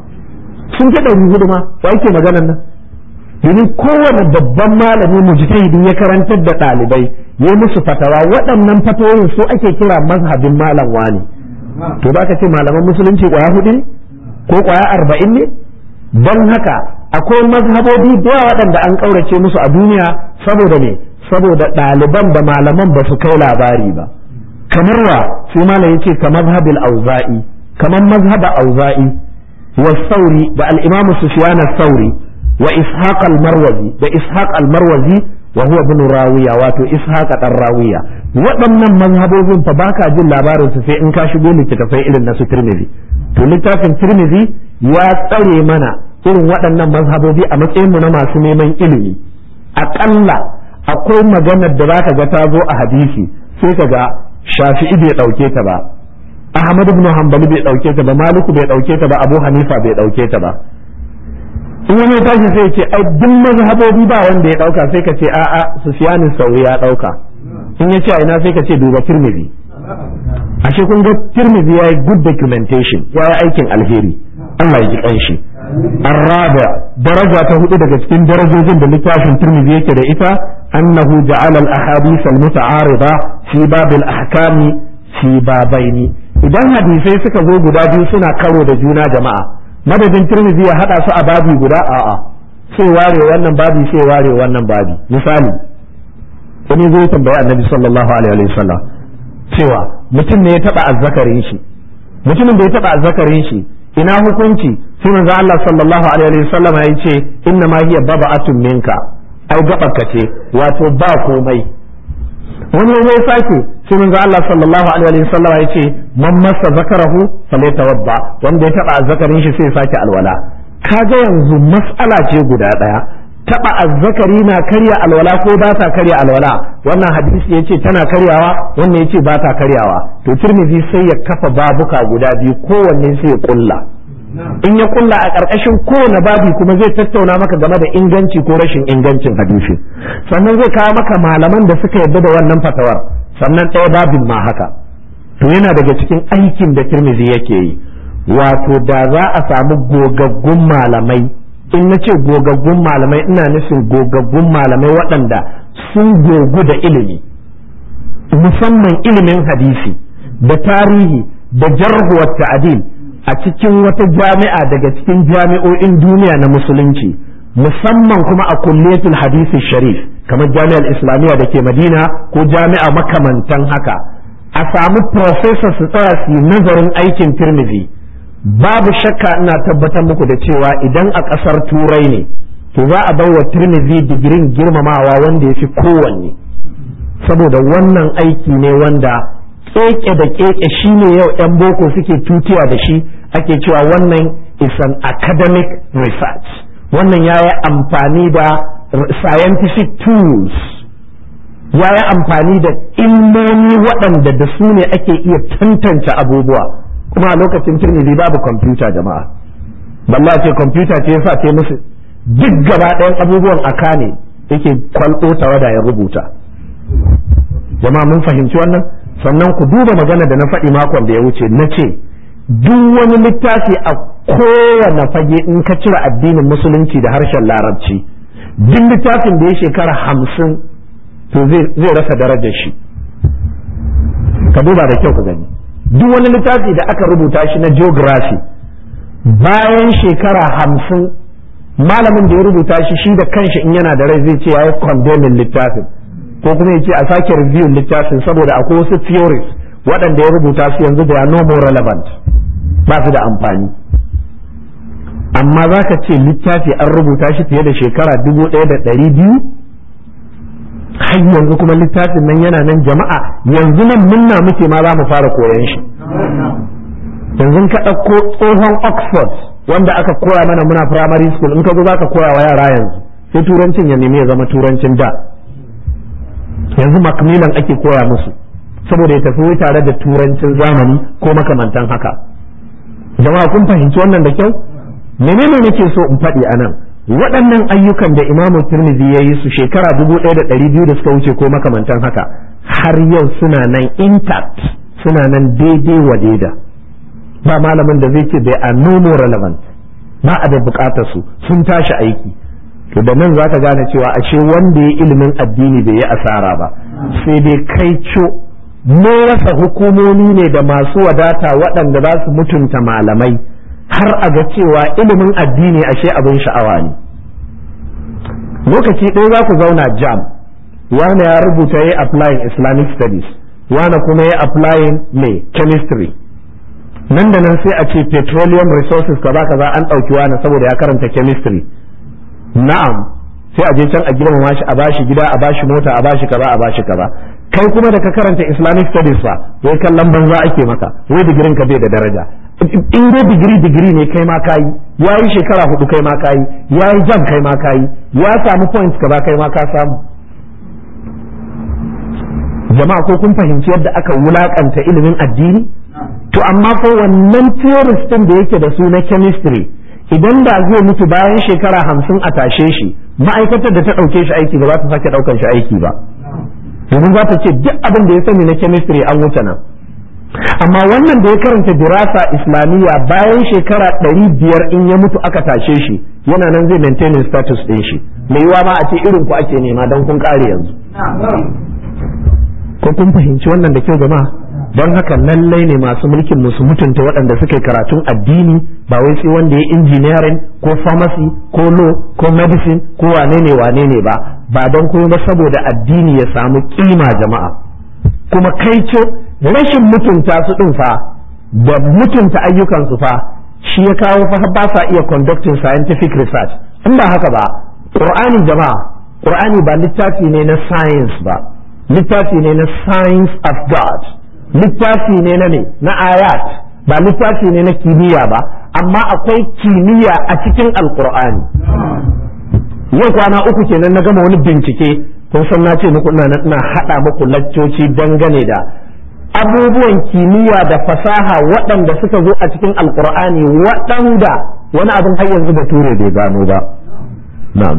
sun fi ɗari hudu ma wa yake maganan nan domin kowane babban malami mujtahidi ya karantar da ɗalibai ya musu fatawa waɗannan fatawoyin su ake kira mazhabin malam wani to ba ka ce malaman musulunci kwaya hudu ne ko kwaya arba'in ne don haka akwai mazhabobi da waɗanda an ƙaurace musu a duniya saboda ne saboda ɗaliban da malaman ba su kai labari ba kamar wa sai malam yace ka mazhabil auza'i kamar mazhaba auza'i wa sauri da al-imam sufyan sauri wa ishaq al-marwazi da ishaq al-marwazi wa huwa ibn rawiya wato ishaq dan rawiya waɗannan mazhabobin fa baka jin labarin su sai in ka shigo littattafai irin na su tirmidhi to littafin tirmidhi ya tsare mana irin waɗannan mazhabobi a matsayin mu na masu neman ilimi aƙalla akwai maganar da zaka ga ta zo a hadisi sai ka ga shafi'i bai ɗauke ta ba ahmad ibn hanbali bai ɗauke ta ba maliku bai ɗauke ta ba abu hanifa bai ɗauke ta ba in wani ya tashi sai ce ai duk mazhabobi ba wanda ya ɗauka sai ka ce a'a sufyan sauri ya ɗauka in ya ce a ina sai ka ce duba tirmidhi ashe kun ga tirmidhi yayi good documentation yayi aikin alheri Allah ya ji kanshi الرابع درجة تهود daga cikin darajojin da littafin Tirmidhi yake da ita annahu ja'ala al-ahadith al-muta'arida fi bab al-ahkam fi babaini idan hadisai suka zo guda biyu suna karo da juna jama'a madadin Tirmidhi ya hada su a babi guda a'a sai ware wannan babi sai ware wannan babi misali wani zai tambayi annabi sallallahu alaihi wa sallam cewa mutum ne ya taba azzakarin shi mutumin da ya taba azzakarin shi ina hukunci sai manzo Allah sallallahu alaihi wa sallam ya ce inna ma hiya baba'atun minka ai gabarka ce wato ba komai wani zai sake sai manzo Allah sallallahu alaihi wa sallam ya ce man massa zakarahu falyatawadda wanda ya taba azzakarin shi sai ya sake alwala kaga yanzu mas'ala ce guda daya taba azzakari na karya alwala ko ba ta karya alwala wannan hadisi yace tana karyawa wannan yace ba ta karyawa to tirmidhi sai ya kafa babuka guda biyu kowanne sai ya kulla in ya kulla a ƙarƙashin kowane babi kuma zai tattauna maka game da inganci ko rashin ingancin hadisi sannan zai kawo maka malaman da suka yarda da wannan fatawar sannan ɗaya babin ma haka to yana daga cikin aikin da tirmidhi yake yi wato da za a samu gogaggun malamai in na ce gogaggun malamai ina nufin gogaggun malamai waɗanda sun gogu da ilimi musamman ilimin hadisi da tarihi da jarhuwar ta'adil a cikin wata jami'a daga cikin jami'o'in duniya na musulunci musamman kuma a kulliyatul hadisi sharif kamar jami'ar islamiyya da ke madina ko jami'a makamantan haka a samu professor su tsaya su nazarin aikin tirmidhi babu shakka ina tabbatar muku da cewa idan a ƙasar turai ne to za a wa tirmidhi digirin girmamawa wanda ya fi kowanne saboda wannan aiki ne wanda keke da keke shine yau 'yan boko suke tutiya da shi ake cewa wannan is an academic research wannan ya yi amfani da scientific tools ya yi amfani da ilmomi waɗanda da su ne ake iya tantance abubuwa kuma a lokacin tirmidhi babu kwamfuta jama'a balla ce kwamfuta ce yasa ce musu duk gaba ɗayan abubuwan aka ne yake kwalɗo tawada ya rubuta jama'a mun fahimci wannan sannan ku duba magana da na faɗi makon da ya wuce na ce duk wani littafi a kowane fage in ka cire addinin musulunci da harshen larabci duk littafin da ya shekara hamsin to zai rasa darajar shi ka duba da kyau ka gani duk wani littafi da aka rubuta shi na geography bayan shekara hamsin malamin da ya rubuta shi shi da kanshi in yana da rai zai ce ya yi condemning littafin ko kuma ya ce a sake review littafin saboda akwai wasu theories waɗanda ya rubuta su yanzu da ya no more relevant ba su da amfani amma za ka ce littafi an rubuta shi fiye da shekara dubu ɗaya da ɗari biyu har yanzu kuma littafin nan yana nan jama'a yanzu nan munna muke ma za mu fara koyan shi yanzu ka ɗauko tsohon oxford wanda aka koya mana muna primary school in ka zo za ka koya wa yara yanzu sai turancin ya nemi ya zama turancin da yanzu macmillan ake koya musu saboda ya tafi tare da turancin zamani ko makamantan haka jama'a kun fahimci wannan da kyau menene nake so in faɗi a nan waɗannan ayyukan da imamu turmizi ya yi su shekara dubu ɗaya da ɗari biyu da suka wuce ko makamantan haka har yau suna nan intact suna nan daidai wa daida ba malamin da zai ce bai a no more relevant ba a da bukatar su sun tashi aiki to da nan zaka gane cewa ashe wanda ya ilimin addini bai yi asara ba sai dai kai co mun rasa hukumomi ne da masu wadata waɗanda za su mutunta malamai har a ga cewa ilimin addini ashe abin sha'awa ne lokaci ɗaya za ku zauna jam wani ya rubuta ya applying islamic studies wani kuma ya applying mai chemistry nan da nan sai a ce petroleum resources kaza kaza an ɗauki wani saboda ya karanta chemistry na'am sai a je can a girmama shi a bashi gida a bashi mota a bashi kaza a bashi kaza kai kuma da ka karanta islamic studies fa wai kallon banza ake maka wai digirin ka bai da daraja in dai digiri digiri ne kai ma kayi ya yi shekara hudu kai ma kayi ya yi jam kai ma kayi ya samu points kaza kai ma ka samu jama'a ko kun fahimci yadda aka wulakanta ilimin addini to amma ko wannan theorist din da yake da su na chemistry idan da zai mutu bayan shekara hamsin a tashe shi ma'aikatar da ta ɗauke shi aiki ba za ta sake ɗaukan shi aiki ba domin za ta ce duk abin da ya sani na chemistry an wuce nan amma wannan da ya karanta dirasa islamiyya bayan shekara ɗari biyar in ya mutu aka tashe shi yana nan zai maintaining status ɗin shi mai yiwa ma a ce irin ku ake nema don kun ƙare yanzu ko kun fahimci wannan da kyau jama'a don haka lallai ne masu mulkin musu mutunta waɗanda suke karatun addini ba wai sai wanda ya engineering ko pharmacy ko law ko medicine ko wane ne wane ne ba ba don kuma ba saboda addini ya samu kima jama'a kuma kai ce rashin mutunta su ɗin fa da mutunta ayyukansu fa shi ya kawo fa ba sa iya conducting scientific research in ba haka ba qur'ani jama'a qur'ani ba littafi ne na science ba littafi ne na science of god littafi ne na ne na ayat ba littafi ne na kimiyya ba amma akwai kimiyya a cikin alkur'ani yau kwana uku kenan na gama wani bincike kun san na ce muku ina ina hada muku laccoci dangane da abubuwan kimiyya da fasaha waɗanda suka zo a cikin alkur'ani waɗanda wani abin har yanzu bature bai gano ba na'am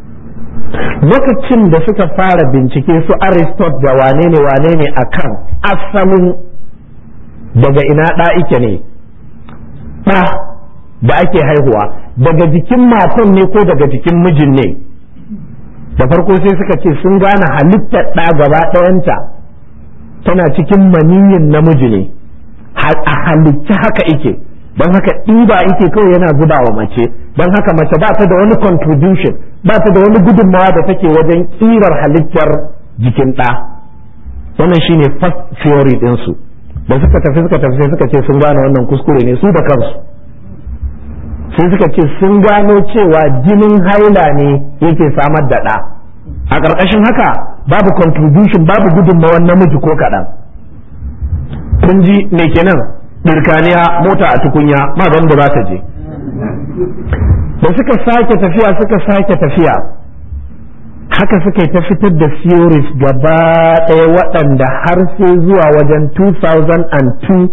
lokacin da suka fara bincike su aristot da wane ne wane ne a kan asalin daga ina ɗa ike ne ɗa da ake haihuwa daga jikin matan ne ko daga jikin mijin ne da farko sai suka ce sun gane halittar ɗa gaba ɗayanta tana cikin maniyin namiji ne a halitta haka ike don haka ɗiba ike kawai yana zuba wa mace don haka mace ba ta da wani contribution ba ta da wani gudunmawa da take wajen kirar halittar jikin ɗa wannan shine first theory ɗinsu da suka tafi suka tafi sai suka ce sun gane wannan kuskure ne su da kansu sai suka ce sun gano cewa jinin haila ne yake samar da ɗa a ƙarƙashin haka babu contribution babu gudunmawar namiji ko kaɗan kun ji me kenan birkaniya mota a tukunya ma ban da za ta je da suka sake tafiya suka sake tafiya haka suka yi ta fitar da theories gaba ɗaya waɗanda har sai zuwa wajen 2002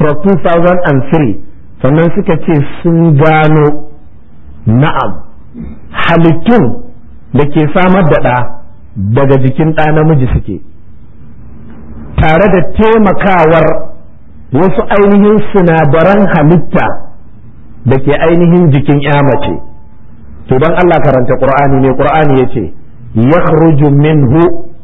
2003 sannan suka ce sun gano na'am halittun da ke samar da ɗa daga jikin ɗa namiji suke tare da taimakawar wasu ainihin sinadaran halitta da ke ainihin jikin ya mace to don Allah karanta Qur'ani ne Qur'ani ya ce yakhruju minhu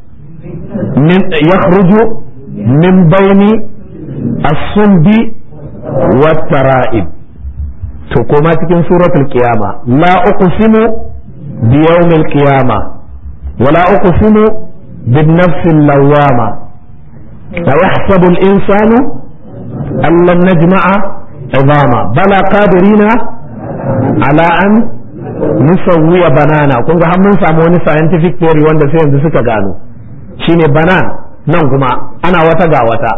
min yakhruju min baini as-sumbi wat-tara'ib to koma cikin suratul qiyama la uqsimu bi yawmil qiyama wa la uqsimu bin nafsil lawwama a yahsabu al-insanu allan najma'a idama bala qadirina ala an nusawwiya banana kun ga har mun samu wani scientific theory wanda sai yanzu suka gano shine banan nan kuma ana wata ga wata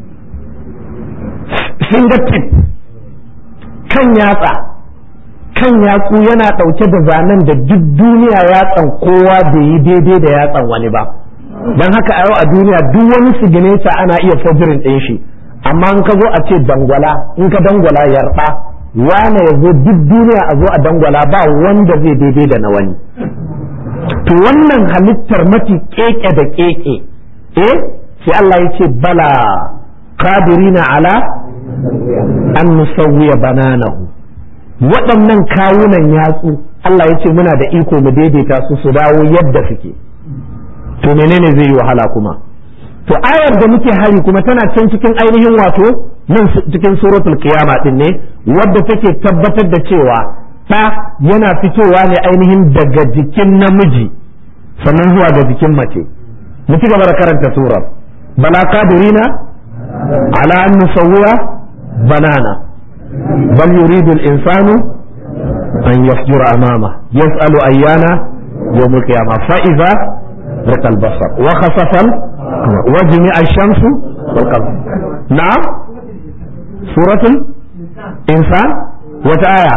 fingertip kan yatsa kan yatsu yana ɗauke da zanen da duk duniya yatsan kowa bai yi daidai da yatsan wani ba don haka a yau a duniya duk wani siginesa ana iya fajirin ɗin shi amma in ka zo a ce dangwala in ka dangwala yarda wane ya zo duk duniya a zo a dangwala ba wanda zai daidai da na wani to wannan halittar mafi keke da keke eh sai Allah ya ce bala qadirina ala an nusawwiya bananahu waɗannan kawunan yatsu Allah ya ce muna da iko mu daidaita su su dawo yadda suke to menene zai yi wahala kuma to ayar da muke hari kuma tana can cikin ainihin wato nan cikin suratul qiyama din ne wadda take tabbatar da cewa ɗa yana fitowa ne ainihin daga jikin namiji sannan zuwa ga jikin mace mu ci gaba da karanta surar bala qadirina ala an nusawwiya banana bal yuridu al-insanu an yafjura amama yas'alu ayyana yawm al-qiyamah fa idza رق البصر وخسف وجمع الشمس والقمر نعم سورة الإنسان وتآية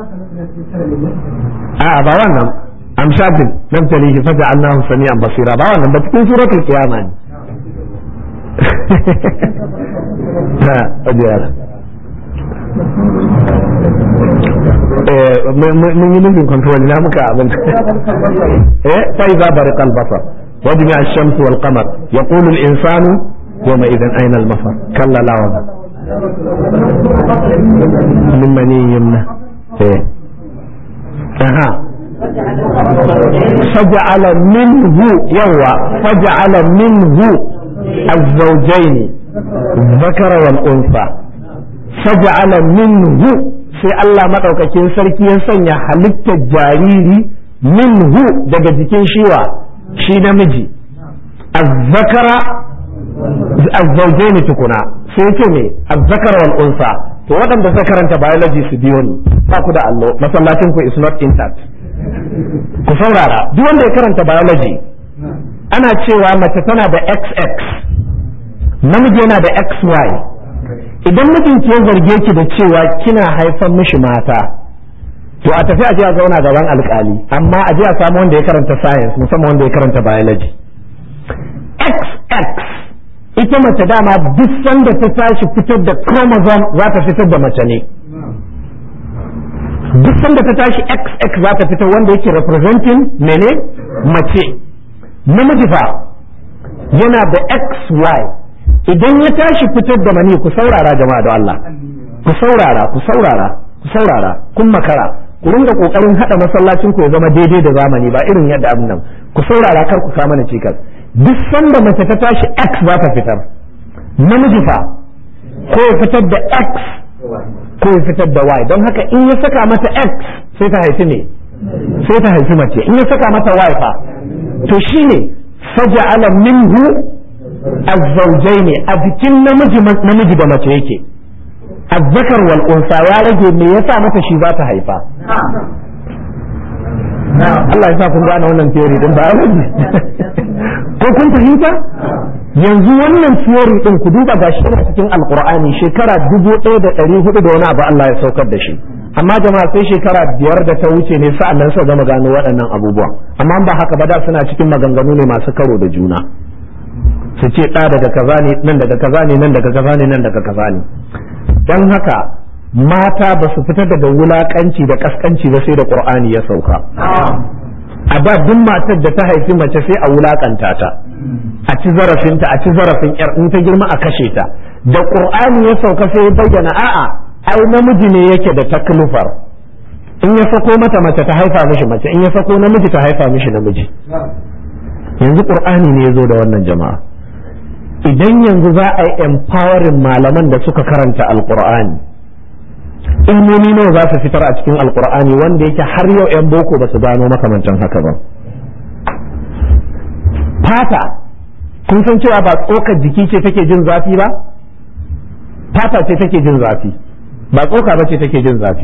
آه بوانا أمشاد نبتليه فجعلناه سميعا بصيرا بوانا بتكون سورة القيامة ها أديانا mun yi nufin control na muka abin eh sai za bari kalbasa وجمع الشمس والقمر يقول الإنسان يومئذ أين المفر كلا لا وزن من مني يمنى إيه أها فجعل منه يوى فجعل منه الزوجين الذكر والأنثى فجعل منه sai Allah maɗaukakin sarki ya sanya halittar jariri minhu daga jikin shiwa shi namiji azzakara azzaujaini tukuna sai ce me azzakara wal unsa to waɗanda suka karanta biology su biyo ni ba ku da allo masallacin ku is not intact ku saurara duk wanda ya karanta biology ana cewa mace tana da xx namiji yana da xy idan mijinki ya zarge ki da cewa kina haifan mishi mata to a tafi a je a zauna gaban alkali amma a je a samu wanda ya karanta science musamman wanda ya karanta biology xx ita mace dama duk sanda ta tashi fitar da chromosome za ta fitar da mace ne duk sanda ta tashi xx za ta fitar wanda yake representing mene mace namiji fa yana da xy idan ya tashi fitar da mani ku saurara jama'a da Allah ku saurara ku saurara ku saurara kun makara ku ringa kokarin hada masallacin ku ya zama daidai da zamani ba irin yadda abin nan ku saurara kar ku kama na cikas duk sanda mace ta tashi x za ta fitar namiji fa ko ya fitar da x ko ya fitar da y don haka in ya saka mata x sai ta haifi ne sai ta haifi mace in ya saka mata y fa to shine faja'ala minhu azzaujain a jikin namiji namiji da mace yake azzakar wal unsa ya rage me yasa mata shi za ta haifa Allah ya sa kun gane wannan theory din ba rage ko kun fahimta yanzu wannan theory din ku duba gashi yana cikin alqur'ani shekara dubu ɗaya da ɗari hudu da wani abu Allah ya saukar da shi amma jama'a sai shekara biyar da ta wuce ne sa'an nan suka gama gano waɗannan abubuwa amma ba haka ba da suna cikin maganganu ne masu karo da juna su ce ɗa daga kaza ne nan daga kaza ne nan daga kaza ne nan daga kaza ne don haka mata ba su fita daga wulakanci da kaskanci ba sai da qur'ani ya sauka a da duk matar da ta haifi mace sai a wulakanta ta a ci zarafinta a ci zarafin yar in ta girma a kashe ta da qur'ani ya sauka sai ya bayyana a'a ai namiji ne yake da taklifar in ya sako mata mace ta haifa mishi mace in ya sako namiji ta haifa mishi namiji yanzu qur'ani ne ya zo da wannan jama'a idan yanzu za a yi empowering malaman da suka karanta alqur'ani ilmomi nawa za su fitar a cikin alqur'ani wanda yake har yau yan boko ba su gano makamancin haka ba fata kun san cewa ba tsokar jiki ce take jin zafi ba fata ce take jin zafi ba tsoka ba ce take jin zafi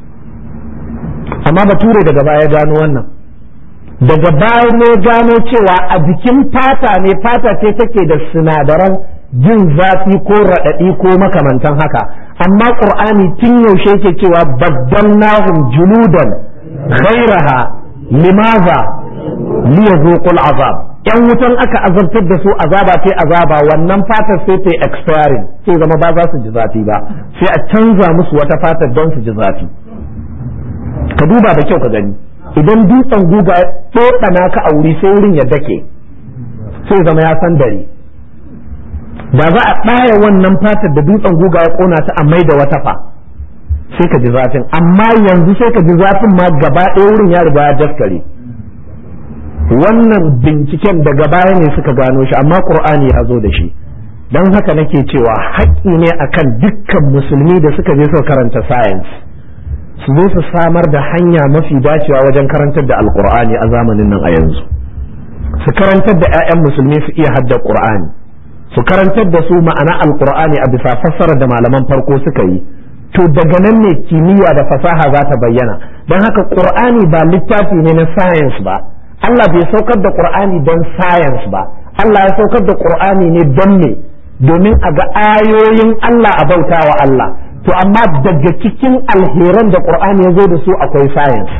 amma bature daga baya gano wannan daga baya ne gano cewa a jikin fata ne fata ce take da sinadaran jin zafi ko raɗaɗi ko makamantan haka amma ƙur'ani tun yaushe yake cewa baddalnahum juludan ghairaha limaza liyazuqul azab yan wutan aka azabtar da su azaba ce azaba wannan fatar sai ta expiring sai zama ba za su ji zafi ba sai a canza musu wata fatar don su ji zafi ka duba da kyau ka gani idan dutsen guga tsokana ka a wuri sai wurin ya dake sai zama ya san dare da za a ɗaya wannan fatar da dutsen guga ya ƙona ta a mai da wata fa sai ka ji zafin amma yanzu sai ka ji zafin ma gaba ɗaya wurin ya riga ya daskare wannan binciken daga baya ne suka gano shi amma ƙur'ani ya zo da shi don haka nake cewa haƙƙi ne akan dukkan musulmi da suka je suka karanta science su zo su samar da hanya mafi dacewa wajen karantar da alƙur'ani a zamanin nan a yanzu su karantar da 'ya'yan musulmi su iya hadda ƙur'ani su karantar da su ma'ana alkur'ani a bisa fassara da malaman farko suka yi to daga nan ne kimiyya da fasaha za ta bayyana don haka qur'ani ba littafi ne na science ba Allah bai saukar da qur'ani don science ba Allah ya saukar da qur'ani ne don me domin a ga ayoyin Allah a bauta wa Allah to amma daga cikin alheran da qur'ani ya zo da su akwai science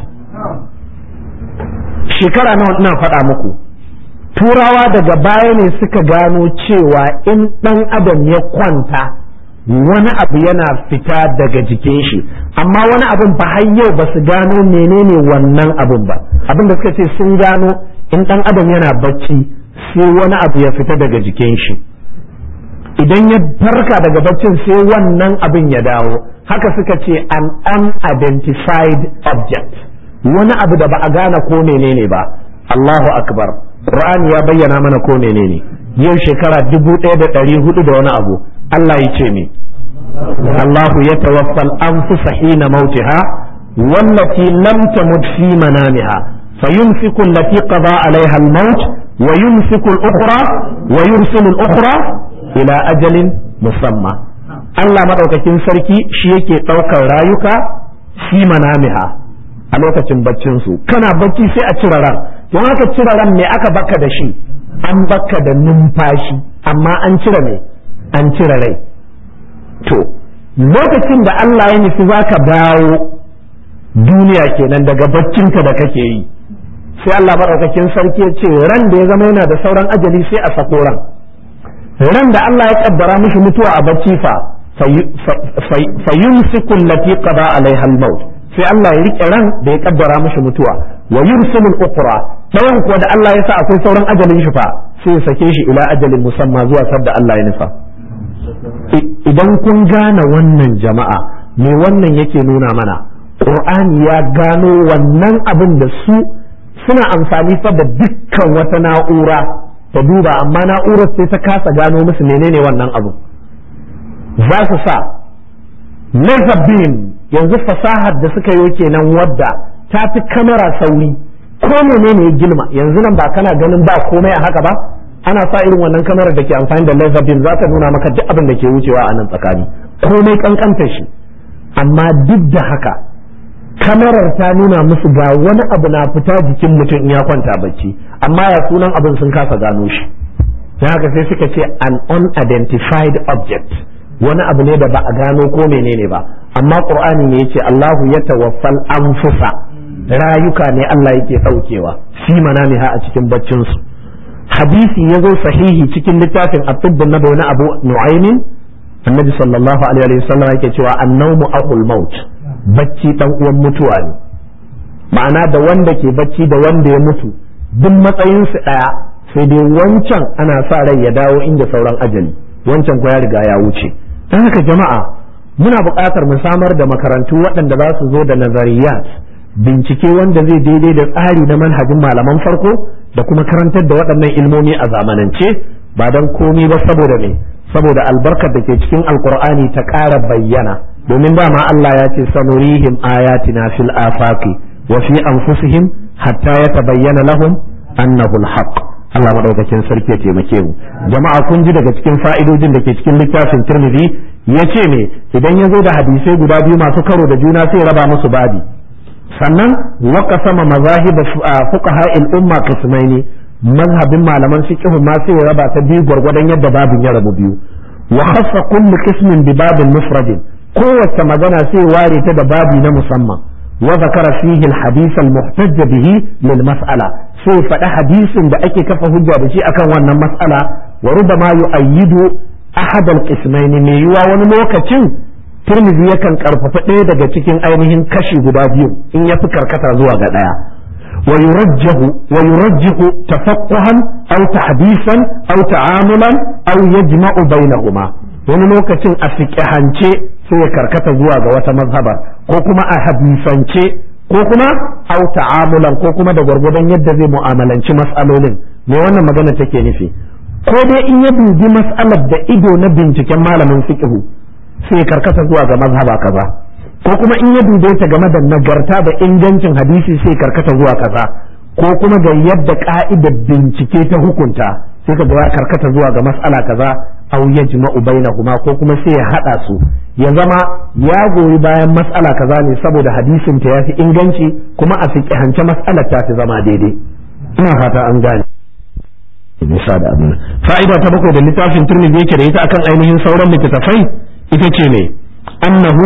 shekara nawa ina faɗa muku turawa daga baya ne suka gano cewa in ɗan adam ya kwanta wani abu yana fita daga jikin shi amma wani abin ba har yau ba su gano menene wannan abin ba abin da suka ce sun gano in ɗan adam yana bacci sai wani abu ya fita daga jikin shi idan ya farka daga baccin sai wannan abin ya dawo haka suka ce an unidentified object wani abu da ba a gane ko menene ba Allahu akbar Qur'ani ya bayyana mana ko menene yau shekara dubu ɗaya da ɗari hudu da wani abu Allah ya ce me Allah ya tawaffal anfusa hina mautiha wallati lam tamut fi manamiha fayumsiku allati qada alaiha al-maut wa yumsiku al-ukhra wa yursilu al-ukhra ila ajalin musamma Allah madaukakin sarki shi yake ɗaukar rayuka fi manamiha a lokacin baccinsu kana bacci sai a cire ran don haka cire ran me aka baka da shi an baka da numfashi amma an cire me an cire rai to lokacin da Allah ya nufi za ka dawo duniya kenan daga baccinka da kake yi sai Allah maɗaukakin sarki ya ce ran da ya zama yana da sauran ajali sai a sako ran ran da Allah ya kaddara mishi mutuwa a bacci fa fayumsiku allati qada alaiha al-maut sai Allah ya rike ran da ya kaddara mishi mutuwa wa yursilul ukhra dayan kuwa da Allah ya sa akwai sauran ajalin shi fa sai ya sake shi ila ajalin musamma zuwa sadda Allah ya nufa idan kun gane wannan jama'a me wannan yake nuna mana Qur'ani ya gano wannan abin da su suna amfani fa da dukkan wata na'ura ta duba amma na'urar sai ta kasa gano musu menene wannan abu za su sa laser beam yanzu fasahar da suka yi kenan wadda ta fi kamera sauri ko menene ya gilma yanzu nan ba kana ganin ba komai a haka ba ana sa irin wannan kamarar da ke amfani da laser beam za ta nuna maka duk abin da ke wucewa a nan tsakani komai kankanta shi amma duk da haka kamarar ta nuna musu ga wani abu na fita jikin mutum in ya kwanta bacci amma ya sunan abin sun kasa gano shi don haka sai suka ce an unidentified object wani abu ne da ba a gano ko menene ba amma qur'ani ne yace Allahu ya tawaffal anfusa rayuka ne Allah yake daukewa fi manamiha a cikin baccin su hadisi yazo sahihi cikin littafin at-tibb nabawi na Abu Nu'aymin annabi sallallahu alaihi wa sallam yake cewa an-nawmu aqul maut bacci dan uwan mutuwa ne ma'ana da wanda ke bacci da wanda ya mutu duk matsayin su daya sai dai wancan ana sa rai ya dawo inda sauran ajali wancan ko ya riga ya wuce don haka jama'a muna buƙatar mu samar da makarantu waɗanda za su zo da nazariyat bincike wanda zai daidai da tsari na manhajin malaman farko da kuma karantar da waɗannan ilmomi a zamanance ba don komi ba saboda me saboda albarkar da ke cikin alkur'ani ta ƙara bayyana domin dama Allah ya ce sanurihim ayatina fil afaqi wa fi anfusihim hatta yatabayyana lahum annahu alhaq Allah madaukakin sarki ya taimake mu jama'a kun ji daga cikin fa'idojin da ke cikin littafin Tirmidhi yace me idan ya zo da hadisai guda biyu masu karo da juna sai raba musu babi sannan waka sama mazahib fuqaha al-umma qismaini mazhabin malaman fiqh ma sai ya raba ta biyu gwargwadon yadda babin ya rabu biyu wa khassa kullu qismin bi babin mufradin kowace magana sai ware ta da babi na musamman wa zakara fihi al-hadith al-muhtajj bihi lil mas'ala sai faɗi hadisin da ake kafa hujja da shi akan wannan mas'ala wa rubama yu'ayyidu ahad al-qismayn ne yiwa wani lokacin Tirmidhi yakan karfafa ɗaya daga cikin ainihin kashi guda biyu in ya fi karkata zuwa ga ɗaya wa yurajjahu wa yurajjihu tafaqquhan aw tahdisan aw ta'amulan aw yajma'u bainahuma wani lokacin a fiqhance sai ya karkata zuwa ga wata mazhabar ko kuma a hadisance ko kuma aw ta'amulan ko kuma da gwargwadon yadda zai mu'amalanci mas'alolin me wannan magana take nufi ko dai in ya dubi mas'alar da ido na binciken malamin fiqhu sai karkata zuwa ga mazhaba kaza ko kuma in ya dube ta game da nagarta da ingancin hadisi sai karkata zuwa kaza ko kuma ga yadda ka'idar bincike ta hukunta sai ka ya karkata zuwa ga mas'ala kaza aw yajma'u bainahuma ko kuma sai ya hada su ya zama ya goyi bayan mas'ala kaza ne saboda hadisin ta yafi inganci kuma a fiqhance mas'alar ta fi zama daidai ina fata an gane bisa da abin fa'ida ta bakwai da littafin turmi yake da ita akan ainihin sauran littattafai ita ce ne annahu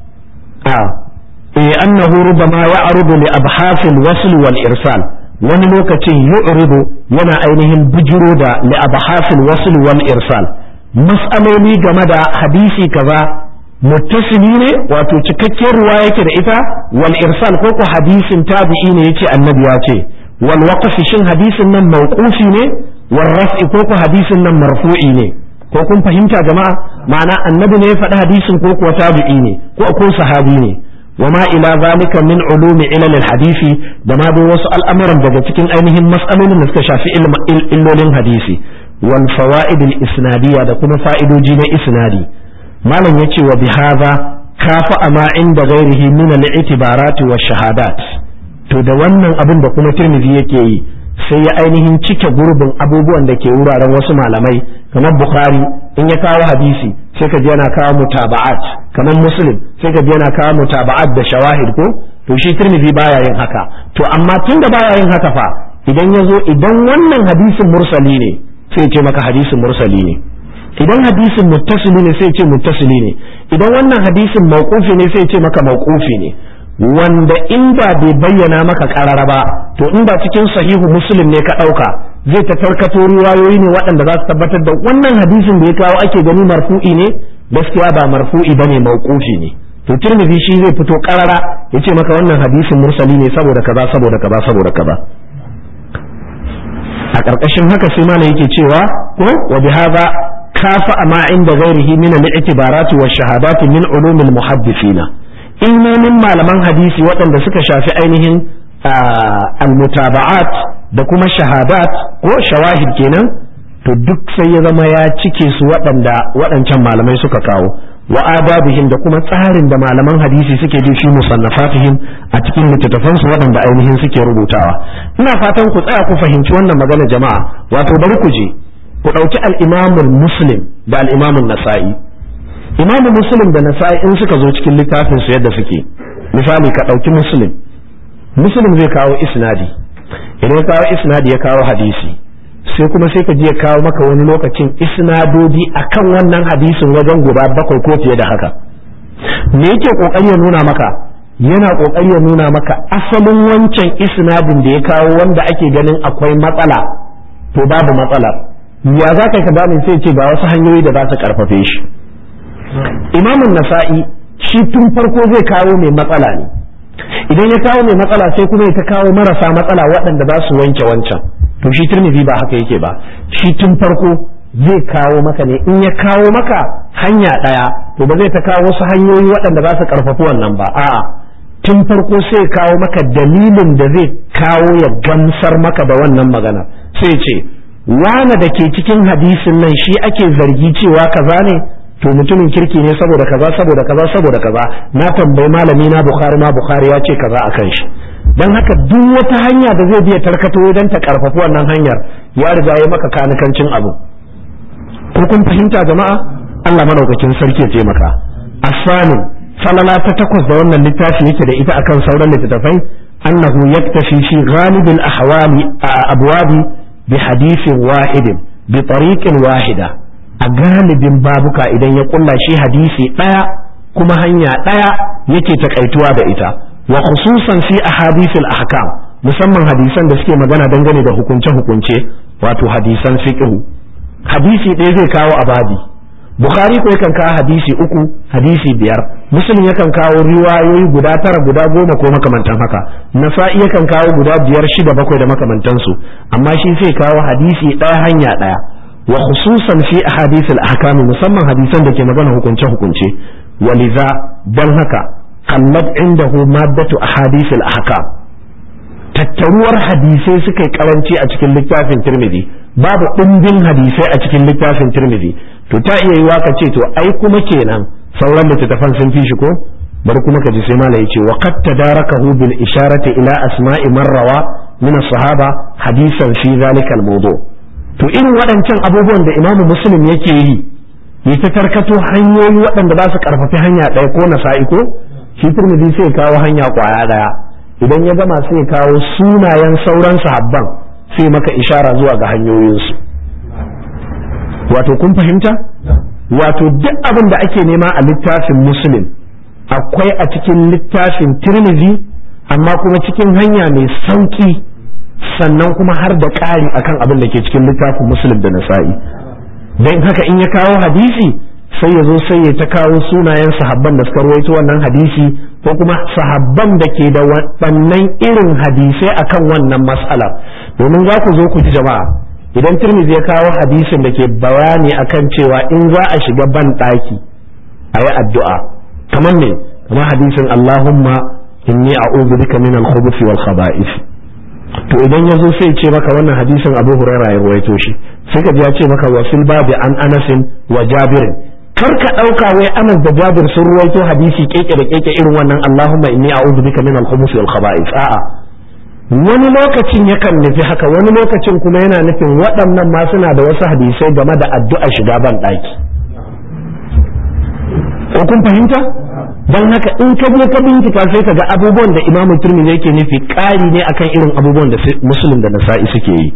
a eh annahu rubama ya'rudu li abhasil wasl wal irsal wani lokacin yu'ridu yana ainihin bujiro da li abhasil wasl wal irsal mas'aloli game da hadisi kaza muttasili ne wato cikakken ruwa yake da ita wal irsal ko ko hadisin tabi'i ne yace annabi ya ce wal waqfi shin hadisin nan mawqufi ne wal raf'i ko ko hadisin nan marfu'i ne ko kun fahimta jama'a ma'ana annabi ne ya faɗi hadisin ko kuwa tabi'i ne ko ko sahabi ne wa ma ila zalika min ulumi ilal hadisi da ma dai wasu al'amuran daga cikin ainihin mas'alolin da suka shafi illolin hadisi wal fawaid al isnadiyya da kuma fa'idoji na isnadi malam yace wa bihadha kafa ama inda ghairihi min al itibarat wa shahadat to da wannan abin da kuma tirmidhi yake yi sai ya ainihin cike gurbin abubuwan da ke wuraren wasu malamai kamar bukhari in ya kawo hadisi sai ka ji yana kawo mutaba'at kamar muslim sai ka ji yana kawo mutaba'at da shawahid ko to shi tirmidhi baya yin haka to amma tun da baya yin haka fa idan ya zo idan wannan hadisin mursali ne sai ce maka hadisin mursali ne idan hadisin muttasili ne sai ce muttasili ne idan wannan hadisin mauqufi ne sai ce maka mauqufi ne wanda inda bai bayyana maka karara ba to inda cikin sahihu muslim ne ka ɗauka zai ta tarkato riwayoyi ne waɗanda za su tabbatar da wannan hadisin da ya kawo ake gani marfu'i ne gaskiya ba marfu'i bane mauqufi ne to tirmidhi shi zai fito karara ya ce maka wannan hadisin mursali ne saboda kaza saboda kaza saboda kaza a ƙarƙashin haka sai mana yake cewa ko wa bihadha kafa ma inda ghairihi min al-i'tibarati wa shahadati min ulumil muhaddithina ilmomin malaman hadisi waɗanda suka shafi ainihin almutaba'at da kuma shahadat ko shawahid kenan to duk sai ya zama ya cike su waɗanda waɗancan malamai suka kawo wa adabihim da kuma tsarin da malaman hadisi suke bi shi musannafatihim a cikin littattafansu waɗanda ainihin suke rubutawa ina fatan ku tsaya ku fahimci wannan magana jama'a wato bari ku je ku ɗauki al-imamul muslim da al-imamul nasa'i imamu muslim da nasa'i in suka zo cikin littafin su yadda suke misali ka ɗauki muslim muslim zai kawo isnadi idan ya kawo isnadi ya kawo hadisi sai kuma sai ka je ya kawo maka wani lokacin isnadodi akan wannan hadisin wajen guda bakwai ko fiye da haka me yake kokari ya nuna maka yana kokari ya nuna maka asalin wancan isnadin da ya kawo wanda ake ganin akwai matsala to babu matsalar ya za ka ka sai ce ga wasu hanyoyi da za su karfafe shi imamun nasa'i shi tun farko zai kawo mai matsala ne idan ya kawo mai matsala sai kuma ya ta kawo marasa matsala waɗanda za su wanke wancan to shi turmizi ba haka yake ba shi tun farko zai kawo maka ne in ya kawo maka hanya ɗaya to ba zai ta kawo wasu hanyoyi waɗanda za su ƙarfafi wannan ba a'a tun farko sai kawo maka dalilin da zai kawo ya gamsar maka da wannan magana sai ce wane da ke cikin hadisin nan shi ake zargi cewa kaza ne to mutumin kirki ne saboda kaza saboda kaza saboda kaza na tambayi malami na bukhari ma bukhari ya ce kaza akan shi dan haka duk wata hanya da zai biya tarkato don ta karfafi wannan hanyar ya riga ya maka kanikancin abu ko kun fahimta jama'a Allah madaukakin sarki ya taimaka asanin falala ta takwas da wannan littafi yake da ita akan sauran littattafai annahu yaktafi fi ghalibil ahwali abwabi bi hadithin wahidin bi tariqin wahida a galibin babuka idan ya kulla shi hadisi daya kuma hanya daya yake takaituwa da ita wa khususan fi ahadithil ahkam musamman hadisan da suke magana dangane da hukunce hukunce wato hadisan fiqh hadisi ɗaya zai kawo a babi bukhari ko yakan kawo hadisi uku hadisi biyar muslim yakan kawo riwayoyi guda tara guda goma ko makamantan haka nasa'i yakan kawo guda biyar shida bakwai da makamantansu amma shi sai kawo hadisi ɗaya hanya ɗaya wa khususan fi ahadith al-ahkam musamman hadisan da ke magana hukunce hukunce waliza dan haka kallat indahu maddatu ahadith al-ahkam tattaruwar hadisai suka yi karanci a cikin littafin tirmidhi babu ɗumbin hadisai a cikin littafin tirmidhi to ta iya yiwa ka ce to ai kuma kenan sauran littattafan sun fi shi ko bari kuma ka ji sai malai yace wa qad tadarakahu bil isharati ila asma'i man rawa min as-sahaba hadisan fi zalika al-mawdu to irin waɗancan abubuwan da imamu muslim yake yi ya ta tarkato hanyoyi waɗanda ba su karfafi hanya ɗaya ko nasa'i ko shi tirmidhi sai kawo hanya kwaya ɗaya idan ya gama sai kawo sunayen sauran sahabban sai maka ishara zuwa ga hanyoyinsu wato kun fahimta wato duk abin da ake nema a littafin muslim akwai a cikin littafin tirmizi amma kuma cikin hanya mai sauki sannan kuma har da ƙari akan abin da ke cikin littafin muslim da nasa'i don haka in ya kawo hadisi sai ya zo sai ya ta kawo sunayen sahabban da suka ruwaito wannan hadisi ko kuma sahabban da ke da waɗannan irin hadisai akan wannan mas'ala domin za ku zo ku ji jama'a idan turmizi ya kawo hadisin da ke bayani akan cewa in za a shiga ban ɗaki a yi addu'a kamar ne kamar hadisin Allahumma inni a'udhu bika min al-khubuthi wal khaba'ith to idan ya zo sai ce maka wannan hadisin Abu Hurairah ya ruwaito shi sai ka ji ya ce maka wasil babi an Anasin wa Jabirin kar ka ɗauka wai anas da jabir sun ruwaito hadisi keke da keke irin wannan allahumma inni a'udhu bika min al-khubuthi wal khaba'ith a'a wani lokacin yakan nufi haka wani lokacin kuma yana nufin waɗannan ma suna da wasu hadisai game da addu'a shiga ban ɗaki ko kun fahimta don haka in ka je ka bincika sai ka ga abubuwan da imamu turmi yake nufi ƙari ne akan irin abubuwan da musulun da nasa'i suke yi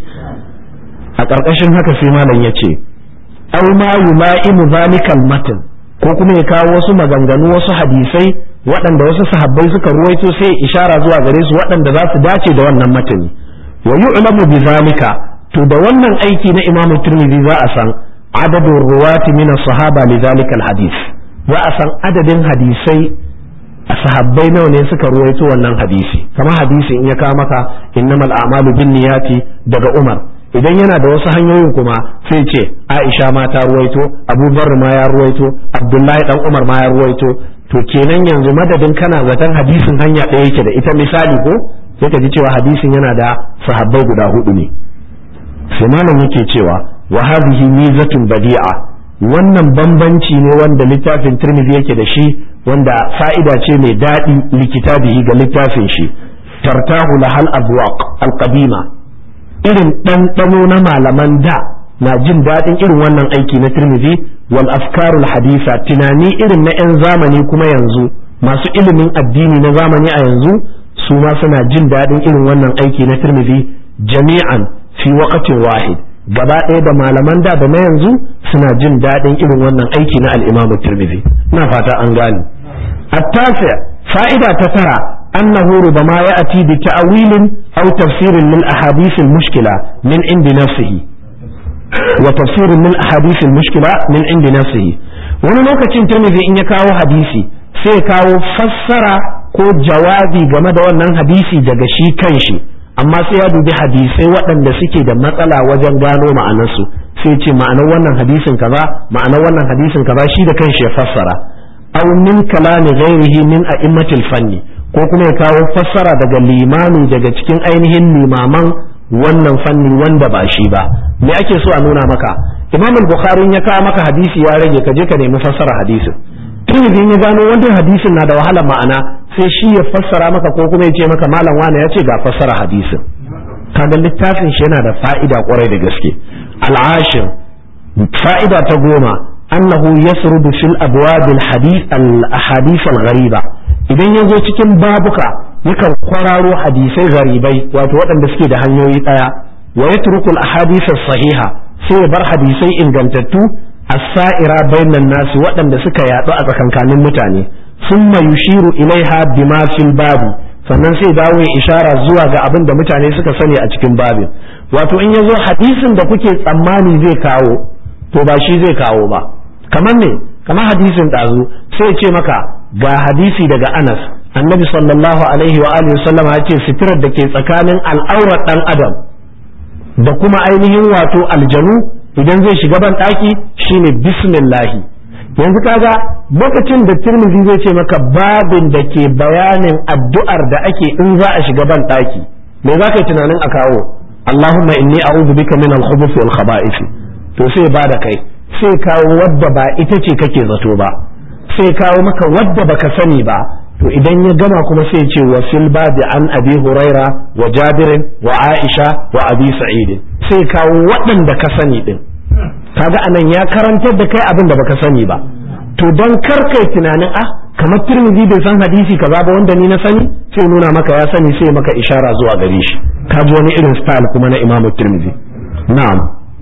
a ƙarƙashin haka sai malam ya ce aw ma yula'imu zalikal matan ko kuma ya kawo wasu maganganu wasu hadisai waɗanda wasu sahabbai suka ruwaito sai ishara zuwa gare su waɗanda za su dace da wannan matani wa yu'lamu bi zalika to da wannan aiki na Imam Tirmidhi za a san adadin ruwati min sahaba li zalikal hadis za a san adadin hadisai a sahabbai nawa ne suka ruwaito wannan hadisi kamar hadisi in ya kawo maka innamal a'malu binniyati daga Umar idan yana da wasu hanyoyin kuma sai ce Aisha ma ta ruwaito Abu Bakar ma ya ruwaito Abdullahi dan Umar ma ya ruwaito to kenan yanzu madadin kana zaton hadisin hanya ɗaya yake da ita misali ko sai ka ji cewa hadisin yana da sahabbai guda hudu ne sai malam yake cewa wa hadhihi mizatun badi'a wannan bambanci ne wanda littafin Tirmidhi yake da shi wanda fa'ida ce mai daɗi likitabihi ga littafin shi tartahu lahal abwaq alqadima irin ɗanɗano na malaman da na jin daɗin irin wannan aiki na Tirmidhi wal afkarul hadisa tunani irin na 'yan zamani kuma yanzu masu ilimin addini na zamani a yanzu su ma suna jin daɗin irin wannan aiki na Tirmidhi jami'an fi waqtin wahid gaba ɗaya da malaman da da na yanzu suna jin daɗin irin wannan aiki na al-Imam Tirmidhi ina fata an gane التاسع فائدة تترى أنه ربما يأتي بتأويل أو تفسير للأحاديث المشكلة من عند نفسه وتفسير من أحاديث المشكلة من عند نفسه wani lokacin turmizi in ya kawo hadisi sai kawo fassara ko jawabi game da wannan hadisi daga shi kanshi amma sai ya dubi hadisai waɗanda suke da matsala wajen gano ma'anarsu sai ce ma'anar wannan hadisin kaza ma'anar wannan hadisin kaza shi da kanshi ya fassara aw min kalami ghairihi min a'immatil fanni ko kuma ya kawo fassara daga limami daga cikin ainihin limaman wannan fanni wanda ba shi ba me ake so a nuna maka imam al-bukhari ya kawo maka hadisi ya rage ka je ka nemi fassara hadisin tirmidhi ya gano wannan hadisin na da wahala ma'ana sai shi ya fassara maka ko kuma ya ce maka malam wani ya ce ga fassara hadisin kaga littafin shi yana da fa'ida kwarai da gaske al'ashir fa'ida ta goma annahu yasrudu fil abwab al hadith al ahadith al ghariba idan yazo cikin babuka yakan kwararo hadisai garibai wato waɗanda suke da hanyoyi ɗaya wa yatruku al ahadith as sahiha sai ya bar hadisai ingantattu as-sa'ira bainan nasi waɗanda suka yaɗu a tsakankanin mutane summa yushiru ilaiha bima fil babi sannan sai dawo ya ishara zuwa ga abin da mutane suka sani a cikin babin wato in yazo hadisin da kuke tsammani zai kawo to ba shi zai kawo ba kamar ne kamar hadisin ɗazu sai ce maka ga hadisi daga Anas annabi sallallahu alaihi wa alihi sallam ya ce sitirar da ke tsakanin al'aurar dan adam da kuma ainihin wato aljanu idan zai shiga ban ɗaki shine bismillahi yanzu kaga lokacin da tirmidhi zai ce maka babin da ke bayanin addu'ar da ake in za a shiga ban ɗaki me za ka yi tunanin a kawo Allahumma inni a'udhu bika min al-khubuthi wal khaba'ith to sai ba da kai sai kawo wadda ba ita ce kake zato ba sai kawo maka wadda baka sani ba to idan ya gama kuma sai ce wa fil babi an abi huraira wa jabirin wa aisha wa abi sa'id sai kawo waɗanda ka sani din kaga anan ya karantar da kai abin da baka sani ba to don kar kai tunanin ah kamar tirmidhi bai san hadisi kaza ba wanda ni na sani sai nuna maka ya sani sai maka ishara zuwa gare shi ka ji wani irin style kuma na imamu tirmidhi na'am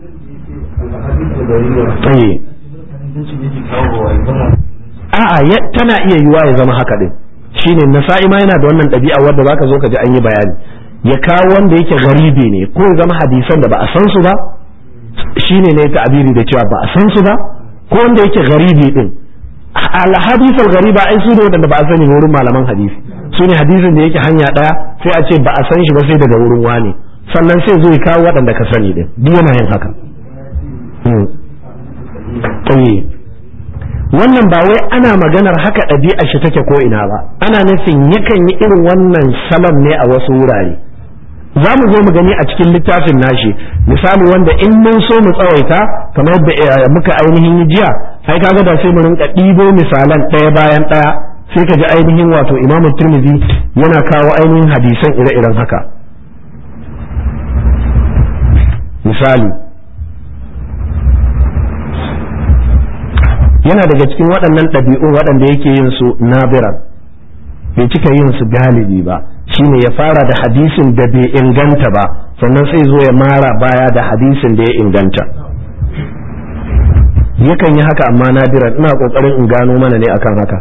a'a tana iya yiwa ya zama haka din shine nasa'i ma yana da wannan ɗabi'a wadda zaka zo ka ji an yi bayani ya kawo wanda yake garibi ne ko ya zama hadisan da ba a san su ba shine ne ta'abiri da cewa ba a san su ba ko wanda yake garibi din al hadithul gariba ai su ne wadanda ba a sani wurin malaman hadisi su ne hadisin da yake hanya daya sai a ce ba a san shi ba sai daga wurin wani sannan sai zo ya kawo waɗanda ka sani din duk yana yin haka wannan ba wai ana maganar haka ɗabi'a shi take ko ina ba ana nufin yakan yi irin wannan salon ne a wasu wurare za mu zo mu gani a cikin littafin nashi misali wanda in mun so mu tsawaita kamar yadda muka ainihin yi jiya ai kaga da sai mu rinka ɗibo misalan ɗaya bayan ɗaya sai ka ji ainihin wato imamu turmizi yana kawo ainihin hadisan ire-iren haka misali yana daga cikin waɗannan ɗabi'un waɗanda yake yin su nabiran bai cika yin su galibi ba shine ya fara da hadisin da bai inganta ba sannan sai zo ya mara baya da hadisin da ya inganta yakan yi haka amma nadiran ina kokarin in gano mana ne akan haka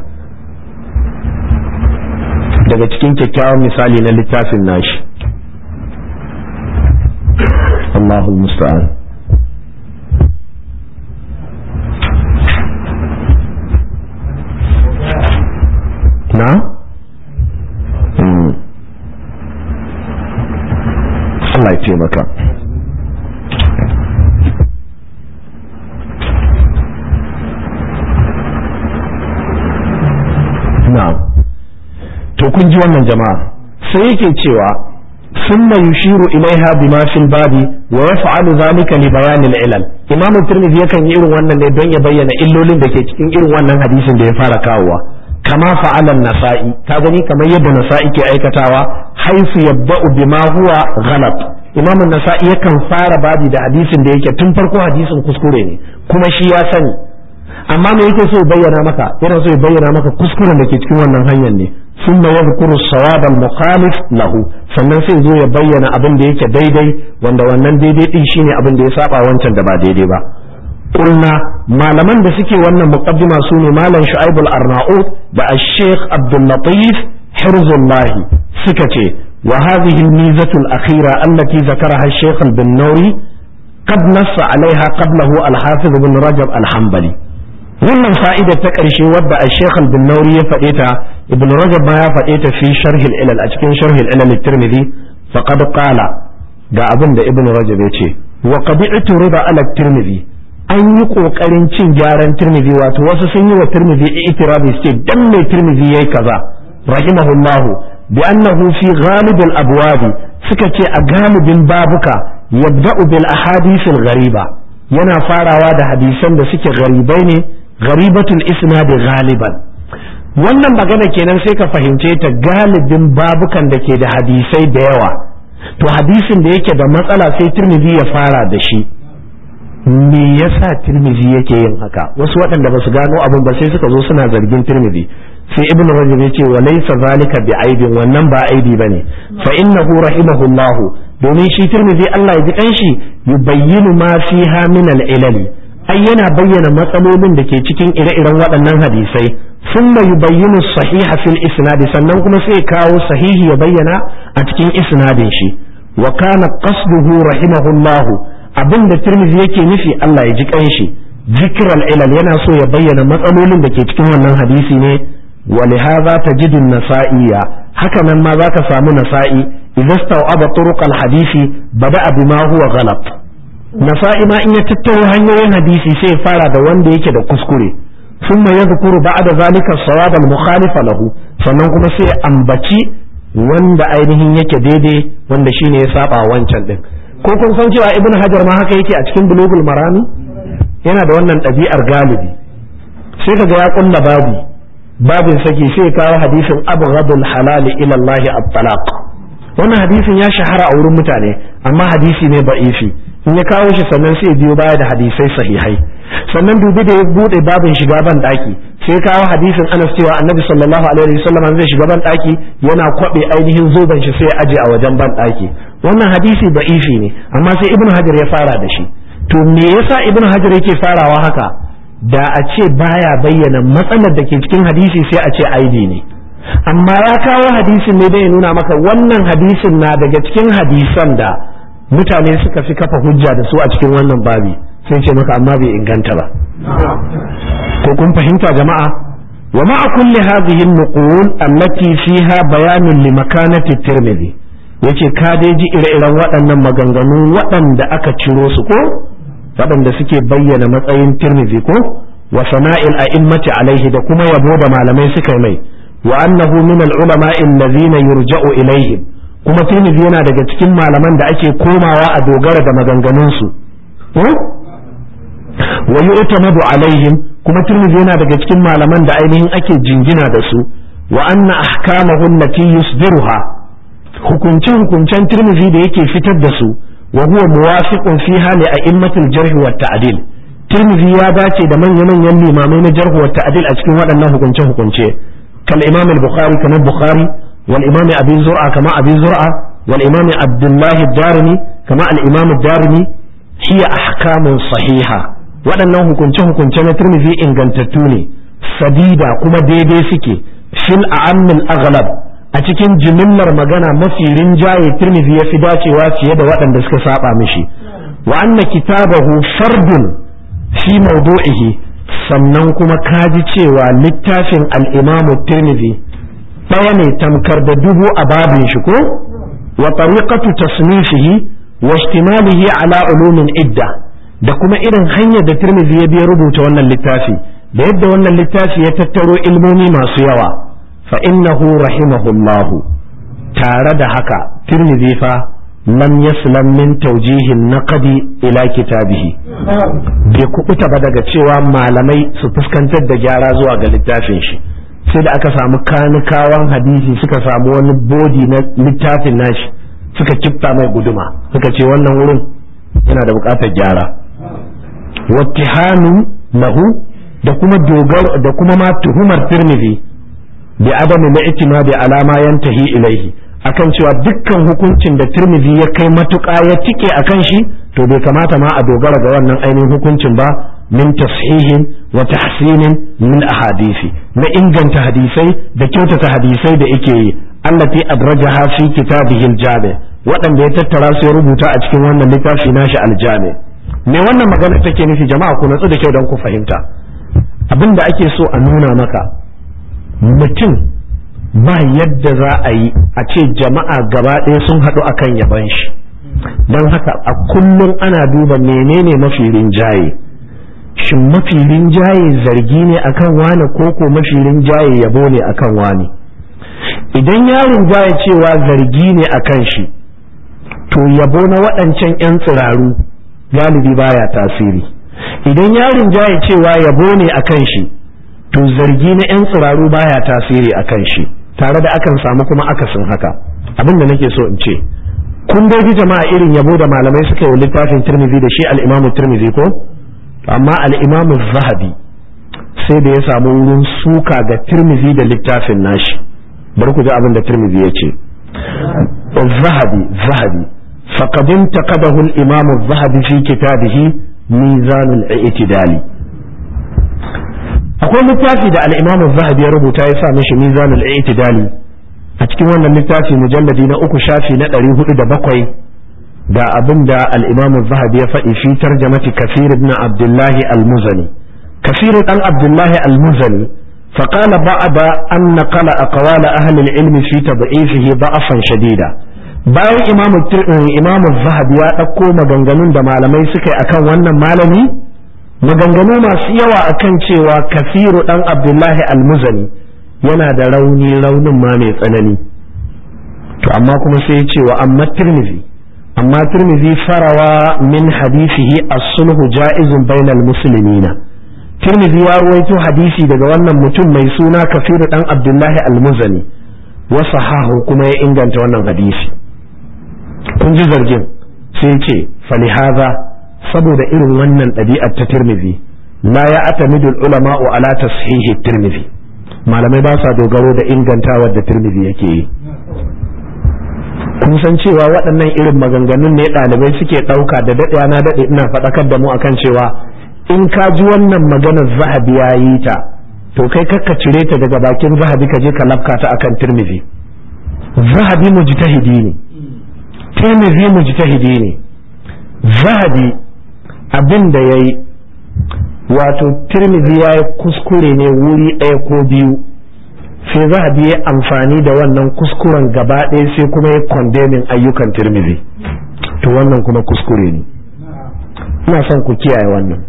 daga cikin kyakkyawan misali na littafin nashi Allahul musta'an na? Allah ya taimaka na'am to kun ji wannan jama'a sai yake cewa ثم يشير إليها بما في الباب ويفعل ذلك لبيان العلل إمام الترمذي yakan yi irin wannan ne don ya bayyana illolin da ke cikin irin wannan hadisin da ya fara kawowa kama fa'alan nasa'i ka gani kamar yadda nasa'i ke aikatawa haisu yabba'u bima huwa ghalat imam nasa'i yakan fara babi da hadisin da yake tun farko hadisin kuskure ne kuma shi ya sani amma me yake so ya bayyana maka yana so ya bayyana maka kuskuren da ke cikin wannan hanyar ne ثم يذكر الصواب المخالف له sannan sai zo ya bayyana abin da yake daidai wanda wannan daidai din shine abin da ya saba wancan da ba daidai ba قلنا malaman da suke wannan muqaddima su ne malam Shu'aib al-Arnaud da Sheikh Abdul Latif Hirzullah suka ce wa hadhihi al-mizatu al-akhira allati zakaraha Sheikh al-Bannawi qad nassa alaiha qablahu al-Hafiz ibn Rajab al-Hanbali wannan fa'ida ta ƙarshe wadda a Sheikh al-Bannawi ya faɗe ta Ibn Rajab ma ya faɗe ta fi sharh al-ilal a cikin sharh al-ilal at-Tirmidhi faqad qala ga abin da Ibn Rajab ya ce wa qad i'turida ala at-Tirmidhi an yi kokarin cin gyaran tirmidhi wato wasu sun yi wa tirmidhi itirabi su ce dan mai tirmidhi yayi kaza rahimahullah bi annahu fi ghalib al abwab suka ce a galibin babuka yabda'u bil ahadith al ghariba yana farawa da hadisan da suke garibai ne gharibatul isnad galiban wannan magana kenan sai ka fahimce ta galibin babukan da ke da hadisai da yawa to hadisin da yake da matsala sai tirmidhi ya fara da shi me yasa tirmidhi yake yin haka wasu waɗanda ba su gano abin ba sai suka zo suna zargin tirmidhi sai ibn rajab yace wa laysa zalika bi aibin wannan ba aibi bane fa innahu rahimahullahu domin shi tirmidhi Allah ya ji kanshi yubayyinu ma fiha min al-ilal ai yana bayyana matsalolin da ke cikin ire-iren waɗannan hadisai thumma yubayyinu sahiha fil isnad sannan kuma sai kawo sahihi ya bayyana a cikin isnadin shi wa kana qasduhu rahimahullahu abinda tirmidhi yake nufi Allah ya ji kanshi zikral ilal yana so ya bayyana matsalolin da ke cikin wannan hadisi ne ولهذا تجد النسائي haka nan ma zaka samu nasa'i idza stawaba turuq al-hadith bada'a bima huwa ghalat nasa'i ma in ya tattaro hanyoyin hadisi sai fara da wanda yake da kuskure thumma yadhkuru ba'da zalika as-sawab al-mukhalif lahu sannan kuma sai ambaci wanda ainihin yake daidai wanda shine ya saba wancan din ko kun san cewa ibnu hajar ma haka yake a cikin bulugul marami yana da wannan ɗabi'ar galibi sai kaga ya kulla babu babin saki sai kawo hadisin abghadul halal ila Allah at-talaq wannan hadisin ya shahara a wurin mutane amma hadisi ne ba'ifi in ya kawo shi sannan sai biyo baya da hadisai sahihai sannan dubi da ya bude babin shiga ban daki sai kawo hadisin Anas cewa Annabi sallallahu alaihi wasallam zai shiga ban daki yana kwabe ainihin zoben shi sai aje a wajen ban daki wannan hadisi ba'ifi ne amma sai Ibn Hajar ya fara da shi to me yasa Ibn Hajar yake farawa haka da a ce baya bayyana matsalar da ke cikin hadisi sai a ce aibi ne amma ya kawo hadisin ne dai ya nuna maka wannan hadisin na daga cikin hadisan da mutane suka fi kafa hujja da su a cikin wannan babi sai ce maka amma bai inganta ba ko kun fahimta jama'a wa ma'a kulli hadhihi an-nuqul allati fiha bayanun li makanati tirmidhi yace ka dai ji ire-iren waɗannan maganganu waɗanda aka ciro su ko waɗanda suke bayyana matsayin tirmidhi ko wa sana'il a'immati alaihi da kuma yabo da malamai suka mai wa annahu min al-ulama allazina yurja'u ilaihim kuma tirmidhi yana daga cikin malaman da ake komawa a dogara da maganganun su wa yu'tamadu alaihim kuma tirmidhi yana daga cikin malaman da ainihin ake jingina da su wa anna ahkamahu allati yusdiruha hukunce hukuncen tirmidhi da yake fitar da su wa huwa muwafiqun fiha li a'immatil jarh wa ta'dil tirmidhi ya dace da manyan manyan limamai na jarh wa ta'dil a cikin waɗannan hukunce hukunce kal imam al-bukhari kamar bukhari wal imam abi zur'a kama abi zur'a wal imam abdullah ad-darimi kama al-imam ad-darimi hiya ahkamun sahiha waɗannan hukunce-hukunce na turmizi ingantattu ne sadida kuma daidai suke fil a'ammil aghlab a cikin jimillar magana mafi rinjaye turmizi ya fi dacewa fiye da waɗanda suka saba mishi wa anna kitabahu fardun fi mawdu'ihi sannan kuma kaji cewa littafin al-imamu turmizi ɗaya ne tamkar da dubu a babin shi ko wa tariqatu tasnifihi wa ihtimalihi ala ulumin idda da kuma irin hanyar da Tirmidhi ya biya rubuta wannan littafi da yadda wannan littafi ya tattaro ilmomi masu yawa fa innahu rahimahullahu tare da haka Tirmidhi fa lam yaslam min tawjihin naqdi ila kitabihi bai kubuta ba daga cewa malamai su fuskantar da gyara zuwa ga littafin shi sai da aka samu kanikawan hadisi suka samu wani bodi na littafin nashi suka kifta mai guduma suka ce wannan wurin yana da bukatar gyara wattihanu lahu da kuma dogaro da kuma ma tuhumar tirmidhi bi adami na itimadi alama yantahi ilaihi akan cewa dukkan hukuncin da tirmidhi ya kai matuƙa ya tike akan shi to bai kamata ma a dogara ga wannan ainihin hukuncin ba min tashihin wa tahsinin min ahadisi na inganta hadisai da kyautata hadisai da yake yi allati adrajaha fi kitabihi al-jami waɗanda ya tattara su ya rubuta a cikin wannan littafi nashi al-jami me wannan magana take nufi jama'a ku natsu da kyau don ku fahimta abin da ake so a nuna maka mutum ba yadda za a yi a ce jama'a gaba ɗaya sun haɗu akan yaban shi don haka a kullum ana duba menene mafi rinjaye shin mafi rinjaye zargi ne akan wane ko ko mafi rinjaye yabo ne akan wane idan ya rinjaye cewa zargi ne akan shi to yabo na waɗancan 'yan tsiraru galibi baya tasiri idan yarin jaya cewa yabo ne a kan shi to zargi na 'yan tsiraru baya tasiri a kan shi tare da akan samu kuma akasin haka abin da nake so in ce kun dai ji jama'a irin yabo da malamai suka yi littafin tirmidhi da shi al-imam tirmidhi ko amma al-imam zahabi sai da ya samu wurin suka ga tirmidhi da littafin nashi bari ku ji abin da tirmidhi ya ce zahabi zahabi faqad intaqadahu al-imam zahabi fi kitabihi mizan al-i'tidali akwai littafi da al-imam zahabi ya rubuta ya sa mishi mizan al-i'tidali a cikin wannan littafi mujalladi na uku shafi na ɗari hudu da bakwai da abin da al'imam zahabi ya faɗi fi tarjamati kafir ibn abdullahi al-muzani kafir ɗan abdullahi al-muzani فقال بعد أن نقل أقوال أهل العلم في تضعيفه ضعفا شديدا bayan imam imam zahabi ya ɗauko maganganun da malamai suka yi akan wannan malami maganganu masu yawa akan cewa kafiru ɗan abdullahi al-muzani yana da rauni raunin ma mai tsanani to amma kuma sai ya ce wa amma tirmizi amma tirmizi farawa min hadisihi as-sulhu ja'izun bainal muslimina tirmizi ya ruwaito hadisi daga wannan mutum mai suna kafiru dan abdullahi al-muzani wa sahahu kuma ya inganta wannan hadisi kun ji zargin sai ce falihaza saboda irin wannan ɗabi'ar ta tirmizi la ya atamidul ulama'u ala tashihi tirmizi malamai ba sa dogaro da ingantawar da turmizi yake yi kun san cewa waɗannan irin maganganun ne ɗalibai suke ɗauka da daɗewa na daɗe ina faɗakar da mu akan cewa in ka ji wannan maganar zahabi ya yi ta to kai kakka cire ta daga bakin zahabi ka je ka lafka ta akan turmizi zahabi mujtahidi ne turmizi mujtahidi ne zahabi abin da ya yi wato tirmidhi ya yi kuskure ne wuri ɗaya ko biyu sai zahabi ya amfani da wannan kuskuren gaba ɗaya sai kuma ya kondemin ayyukan tirmidhi to wannan kuma kuskure ne ina son ku kiyaye wannan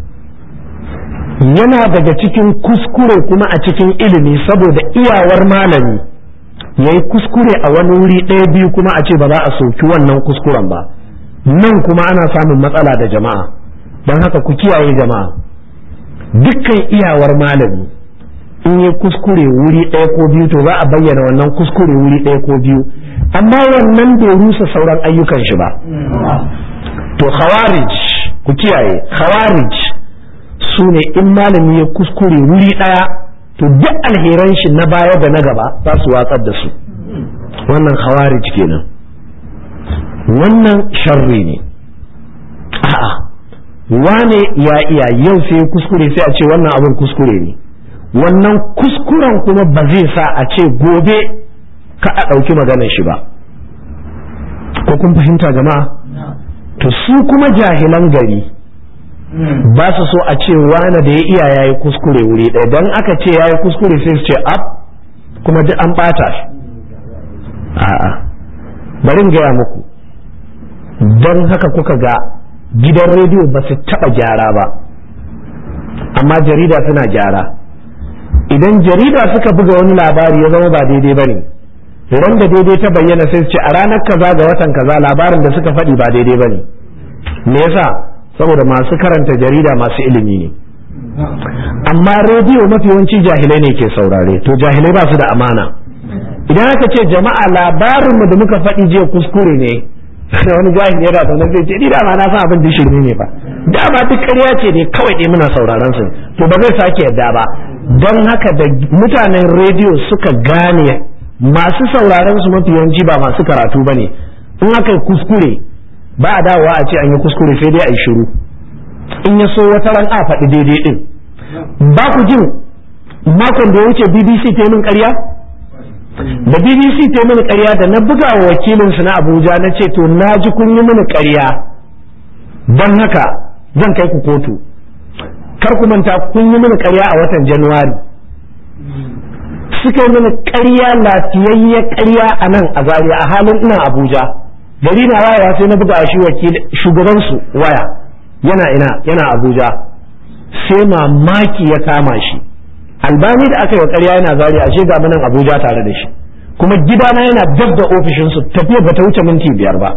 yana daga cikin kuskure kuma a cikin ilimi saboda iyawar malami ya yi kuskure a wani wuri ɗaya biyu kuma a ce ba za a soki wannan kuskuren ba nan kuma ana samun matsala da jama'a don haka ku kiyaye jama'a dukkan iyawar malami in yi kuskure wuri ɗaya ko biyu to za a bayyana wannan kuskure wuri ɗaya ko biyu amma wannan bai rusa sauran ayyukan shi ba to khawarij ku kiyaye khawarij su ne in malami ya kuskure wuri ɗaya to duk alheran shi na baya da na gaba za su watsar da su wannan khawarij kenan wannan sharri ne a'a wane ya iya yau sai kuskure sai a ce wannan abin kuskure ne wannan kuskuren kuma ba zai sa a ce gobe ka a ɗauki maganar shi ba ko kun fahimta jama'a to su kuma jahilan gari ba su so a ce wane da ya iya ya yi kuskure wuri ɗaya don aka ce ya yi kuskure sai su ce ab kuma duk an ɓata shi a'a bari gaya muku don haka kuka ga gidan rediyo ba su taɓa gyara ba amma jarida suna gyara idan jarida suka buga wani labari ya zama ba daidai ba ne ran da daidai ta bayyana sai su ce a ranar kaza ga watan kaza labarin da suka faɗi ba daidai ba ne me yasa saboda masu karanta jarida masu ilimi ne amma rediyo mafi yawanci jahilai ne ke saurare to jahilai ba su da amana idan aka ce jama'a labarinmu da muka faɗi jiya kuskure ne wani jahil yana zaune zai ce ni dama na san abin da shirme ne ba dama duk ƙarya ce ne kawai dai muna sauraron su to ba zai sake yadda ba don haka da mutanen rediyo suka gane masu sauraron su mafi yawanci ba masu karatu ba ne in aka yi kuskure ba a dawowa a ce an yi kuskure sai dai a yi shiru in ya so wata ran a faɗi daidai din ba ku jin makon da ya wuce bbc ta yi min ƙarya da bbc ta mini karya da na buga wa wakilinsu na abuja na ce to na ji kun yi mini karya don haka zan kai ku kotu kar ku manta kun yi mini karya a watan januwari suka yi mini karya lafiyayye karya a nan a zaria a halin ina abuja gari na wayewa sai na buga shi wakil shugabansu waya yana ina yana abuja sai mamaki ya kama shi albani da aka yi wa ƙarya yana zari ashe ga nan abuja tare da shi kuma gidana yana dab da ofishinsu tafiya bata wuce minti biyar ba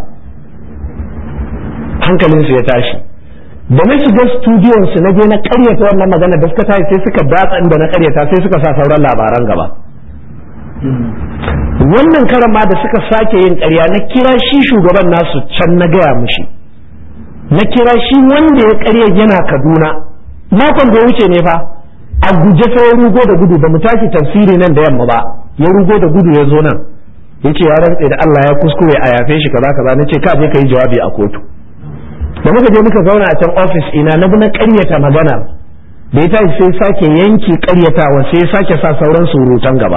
hankalinsu ya tashi da na shiga studiyon su na je na karyata wannan magana da suka tashi sai suka datsa inda na karyata sai suka sa sauran labaran gaba wannan karan ma da suka sake yin ƙarya na kira shi shugaban nasu can na gaya mushi na kira shi wanda ya ƙarya yana kaduna makon da ya wuce ne fa a guje sai ya rugo da gudu ba mu tashi tafsiri nan da yamma ba ya rugo da gudu ya zo nan ya ce ya rantse da Allah ya kuskure a yafe shi kaza kaza na ce ka je ka yi jawabi a kotu da muka je muka zauna a can ofis ina na bi na ƙaryata magana da ya tashi sai sake yanke ƙaryatawa sai ya sake sa sauran surutan gaba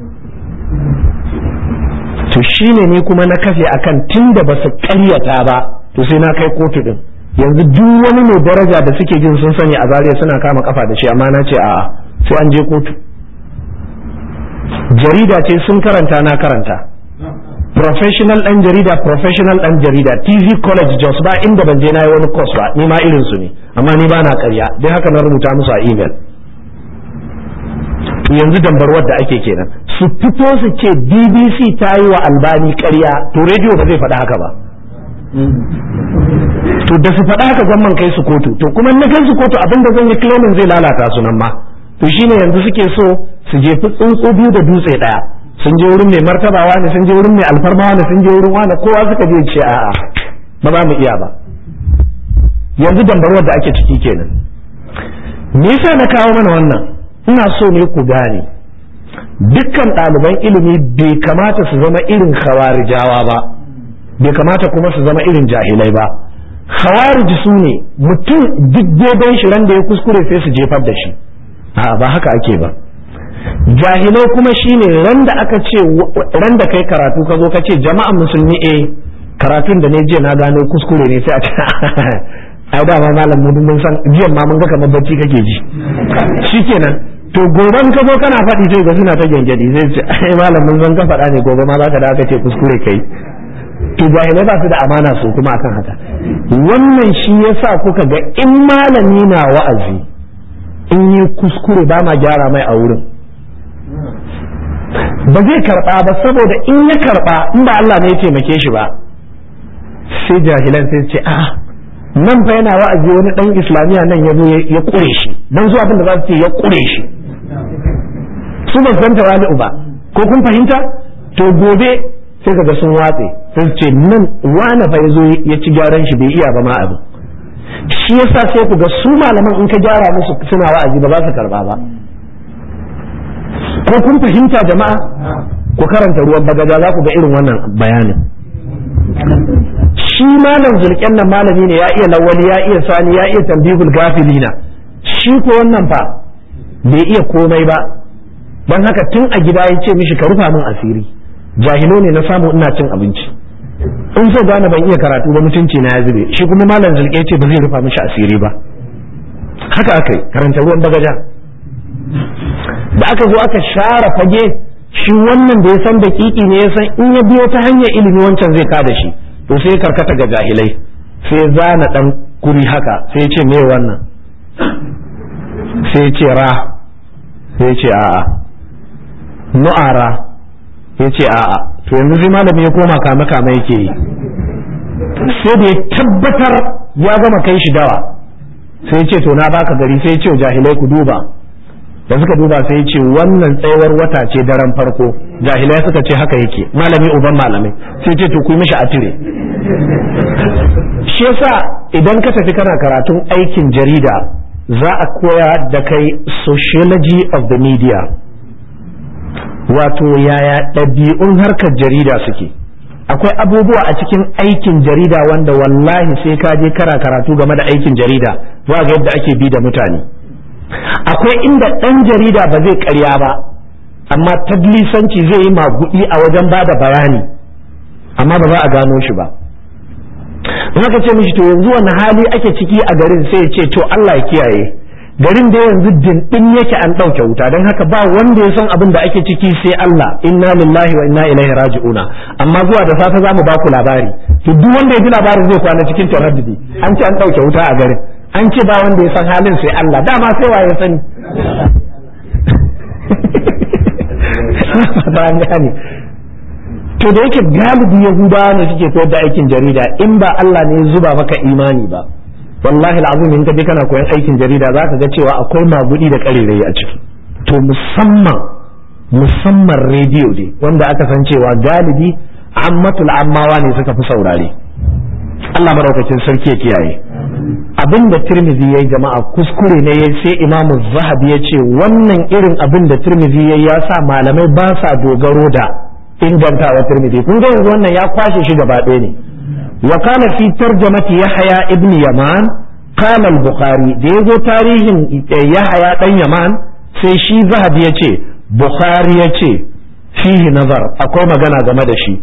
to shine ne kuma na kafe akan tunda ba su ƙaryata ba to sai na kai kotu din yanzu duk wani mai daraja da suke jin sun sani a zariya suna kama kafa da shi amma na ce a'a sai an je kotu jarida ce sun karanta na karanta professional dan jarida professional dan jarida tv college jos ba inda ban je na yi wani course ba ni ma irin su ne amma ni ba na karya don haka na rubuta musu a email to yanzu dambarwar da ake kenan su fito su ce bbc ta yi wa albani karya to rediyo ba zai faɗi haka ba to da su faɗa haka gwamman kai su kotu to kuma na kai su kotu abin da zan yi claiming zai lalata su nan ma to shine yanzu suke so su jefi tsuntsu biyu da dutse ɗaya sun je wurin mai martabawa ne sun je wurin mai alfarma ne sun je wurin wani kowa suka je ce a'a ba za mu iya ba yanzu dambarwar da ake ciki kenan me yasa na kawo mana wannan ina so ne ku gane dukkan ɗaliban ilimi bai kamata su zama irin khawarijawa ba bai kamata kuma su zama irin jahilai ba khawarij su ne mutum duk daidan shi ran da ya kuskure sai su jefar da shi a ba haka ake ba jahilai kuma shine ran da aka ce ran da kai karatu ka zo ka ce jama'an musulmi eh karatun da ne jiya na gano kuskure ne sai a ce ai da ma malam mu mun san jiyan ma mun ga kamar bacci kake ji shikenan to goban ka zo kana faɗi sai ga suna ta gyangyadi sai ce ai malam mun san ka faɗa ne gobe ma zaka da aka ce kuskure kai to jahilai ba su da amana su kuma akan haka wannan shi yasa kuka ga in malami na wa'azi in yi kuskure ba ma gyara mai a wurin ba zai karba ba saboda in ya karba in ba Allah ne ya taimake shi ba sai jahilan sai ce a nan fa yana wa'azi wani dan islamiya nan ya zo ya kure shi dan zuwa abin da za su ce ya kure shi su ba san tawali'u ba ko kun fahimta to gobe sai kaga sun watse sai su ce nan wani fa ya zo ya ci gyaran shi bai iya ba ma abin shi yasa sai ku ga su malaman in ka gyara musu suna wa'azi ba za su karba ba ko kun fahimta jama'a ku karanta ruwan bagaja za ku ga irin wannan bayanin shi malam zulken nan malami ne ya iya lawali ya iya sani ya iya tambihul gafilina shi ko wannan fa bai iya komai ba don haka tun a gida ya ce mishi ka rufa min asiri jahilo ne na samu ina cin abinci in so gane ban iya karatu ba mutunci na ya zube shi kuma malam zulke ce ba zai rufa mishi asiri ba haka aka yi karanta ruwan bagaja da aka zo aka share fage shi wannan da ya san daƙiƙi ne ya san in ya biyo ta hanyar ilimi wancan zai kada shi to sai karkata ga jahilai sai zana dan kuri haka sai ce me wannan sai ce ra sai ce a'a nu'ara ya ce a'a to yanzu sai malami ya koma kame kame yake yi sai da ya tabbatar ya gama kai shi dawa sai ce to na baka gari sai ce jahilai ku duba da suka duba sai ce wannan tsayawar wata ce daren farko jahilai suka ce haka yake malami uban malamai sai ce to ku mishi atire shi yasa idan ka tafi kana karatun aikin jarida za a koya da kai sociology of the media wato yaya ɗabi'un harkar jarida suke akwai abubuwa a cikin aikin jarida wanda wallahi sai ka je kara karatu game da aikin jarida za ga yadda ake bi da mutane akwai inda ɗan jarida ba zai karya ba amma tadlisanci zai yi magudi a wajen ba da bayani amma ba za a gano shi ba in aka ce mishi to yanzu wani hali ake ciki a garin sai ya ce to Allah ya kiyaye garin da yanzu dindin yake an ɗauke wuta don haka ba wanda ya san abin da ake ciki sai Allah inna lillahi wa inna ilaihi raji'una amma zuwa da safe za mu ba ku labari to duk wanda ya ji labarin zai kwana cikin taraddudi an ce an ɗauke wuta a garin an ce ba wanda ya san halin sai Allah dama sai wa ya sani ba an gane to da yake galibi yahudawa ne suke koyar da aikin jarida in ba Allah ne ya zuba maka imani ba wallahi al'azim in ka je kana koyan aikin jarida za ka ga cewa akwai magudi da karerai a ciki to musamman musamman rediyo ne wanda aka san cewa galibi ammatul ammawa ne suka fi saurare Allah madaukakin sarki ya kiyaye abin da tirmidhi yayi jama'a kuskure ne yayi sai imamu zahabi ya ce wannan irin abin da tirmidhi yayi ya sa malamai ba sa dogaro da ingantawa tirmidhi kun ga yanzu wannan ya kwashe shi gaba ɗaya ne wa kana fi tarjamati yahya ibn yaman qala al-bukhari da yazo tarihin yahya dan yaman sai shi zahabi ya ce bukhari ya ce fihi nazar akwai magana game da shi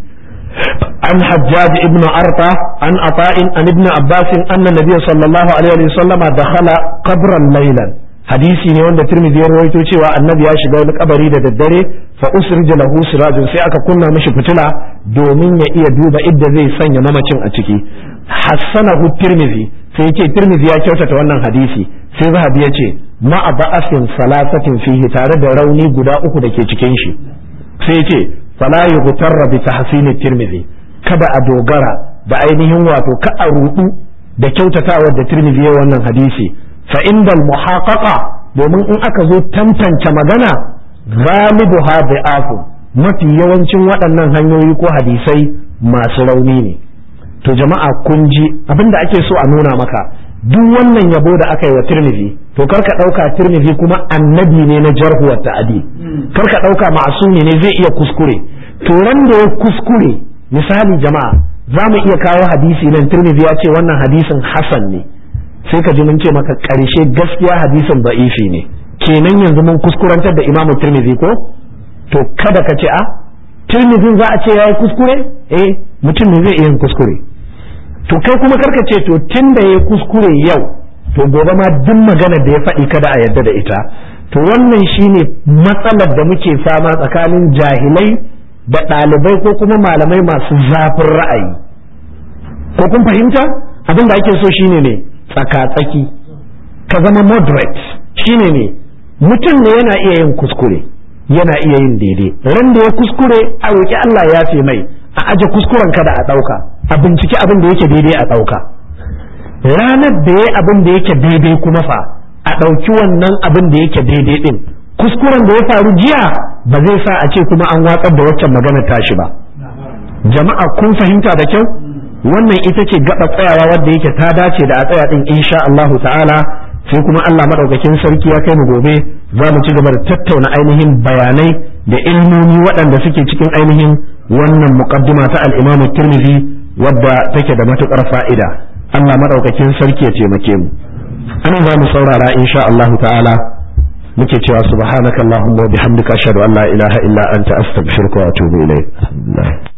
عن حجاج ابن أرطى عن عطاء عن ابن عباس أن النبي صلى الله عليه وسلم دخل قبرا ليلا hadisi ne wanda Tirmidhi ya rawaito cewa annabi ya shiga wani kabari da daddare fa usrija lahu sirajun sai aka kunna mishi fitila domin ya iya duba idda zai sanya mamacin a ciki hassanahu Tirmidhi sai yace Tirmidhi ya kyautata wannan hadisi sai Zahabi ya ce ma'a ba'asin salasatin fihi tare da rauni guda uku da ke cikin shi sai yace fala yughtarra bi tahsin tirmidhi kada a dogara da ainihin wato ka a rudu da kyautatawar da tirmidhi ya wannan hadisi fa indal muhaqaqa domin in aka zo tantance magana ghalibu hadi'afu mafi yawancin waɗannan hanyoyi ko hadisai masu rauni ne to jama'a kun ji abinda ake so a nuna maka duk wannan yabo da aka yi wa tirmidhi to karka ɗauka tirmidhi kuma annabi ne na jarhu wa ta'adi karka ɗauka ma'asumi ne zai iya kuskure to ran da ya kuskure misali jama'a za mu iya kawo hadisi nan tirmidhi ya ce wannan hadisin hasan ne sai ka ji mun ce maka ƙarshe gaskiya hadisin da'ifi ne kenan yanzu mun kuskurantar da imamu tirmidhi ko to kada ka ce a tirmidhin za a ce ya yi kuskure eh mutum ne zai iya yin kuskure to kai kuma karka ce to tun da ya kuskure yau to gobe ma duk maganar da ya faɗi kada a yarda da ita to wannan shine matsalar da muke fama tsakanin jahilai da ɗalibai ko kuma malamai masu zafin ra'ayi ko kun fahimta abin da ake so shine ne tsaka-tsaki ka zama moderate shine ne mutum ne yana iya yin kuskure yana iya yin daidai ran da ya kuskure a roƙi Allah ya fi mai a aje kuskuren kada a ɗauka a binciki abin da yake daidai a ɗauka ranar da ya abin da yake daidai kuma fa a ɗauki wannan abin da yake daidai ɗin kuskuren da ya faru jiya ba zai sa a ce kuma an watsar da waccan magana tashi ba jama'a kun fahimta da kyau wannan ita ce gaba tsayawa wadda yake ta dace da a tsaya ɗin insha Allahu ta'ala sai kuma Allah maɗaukakin sarki ya kai mu gobe za mu ci gaba da tattauna ainihin bayanai da ilmomi waɗanda suke cikin ainihin wannan muqaddima ta al-Imam Tirmidhi wadda take da matukar fa'ida Allah madaukakin sarki ya taimake mu ana za mu saurara insha Allah ta'ala muke cewa subhanakallahumma wa bihamdika ashhadu an la ilaha illa anta astaghfiruka wa atubu ilayk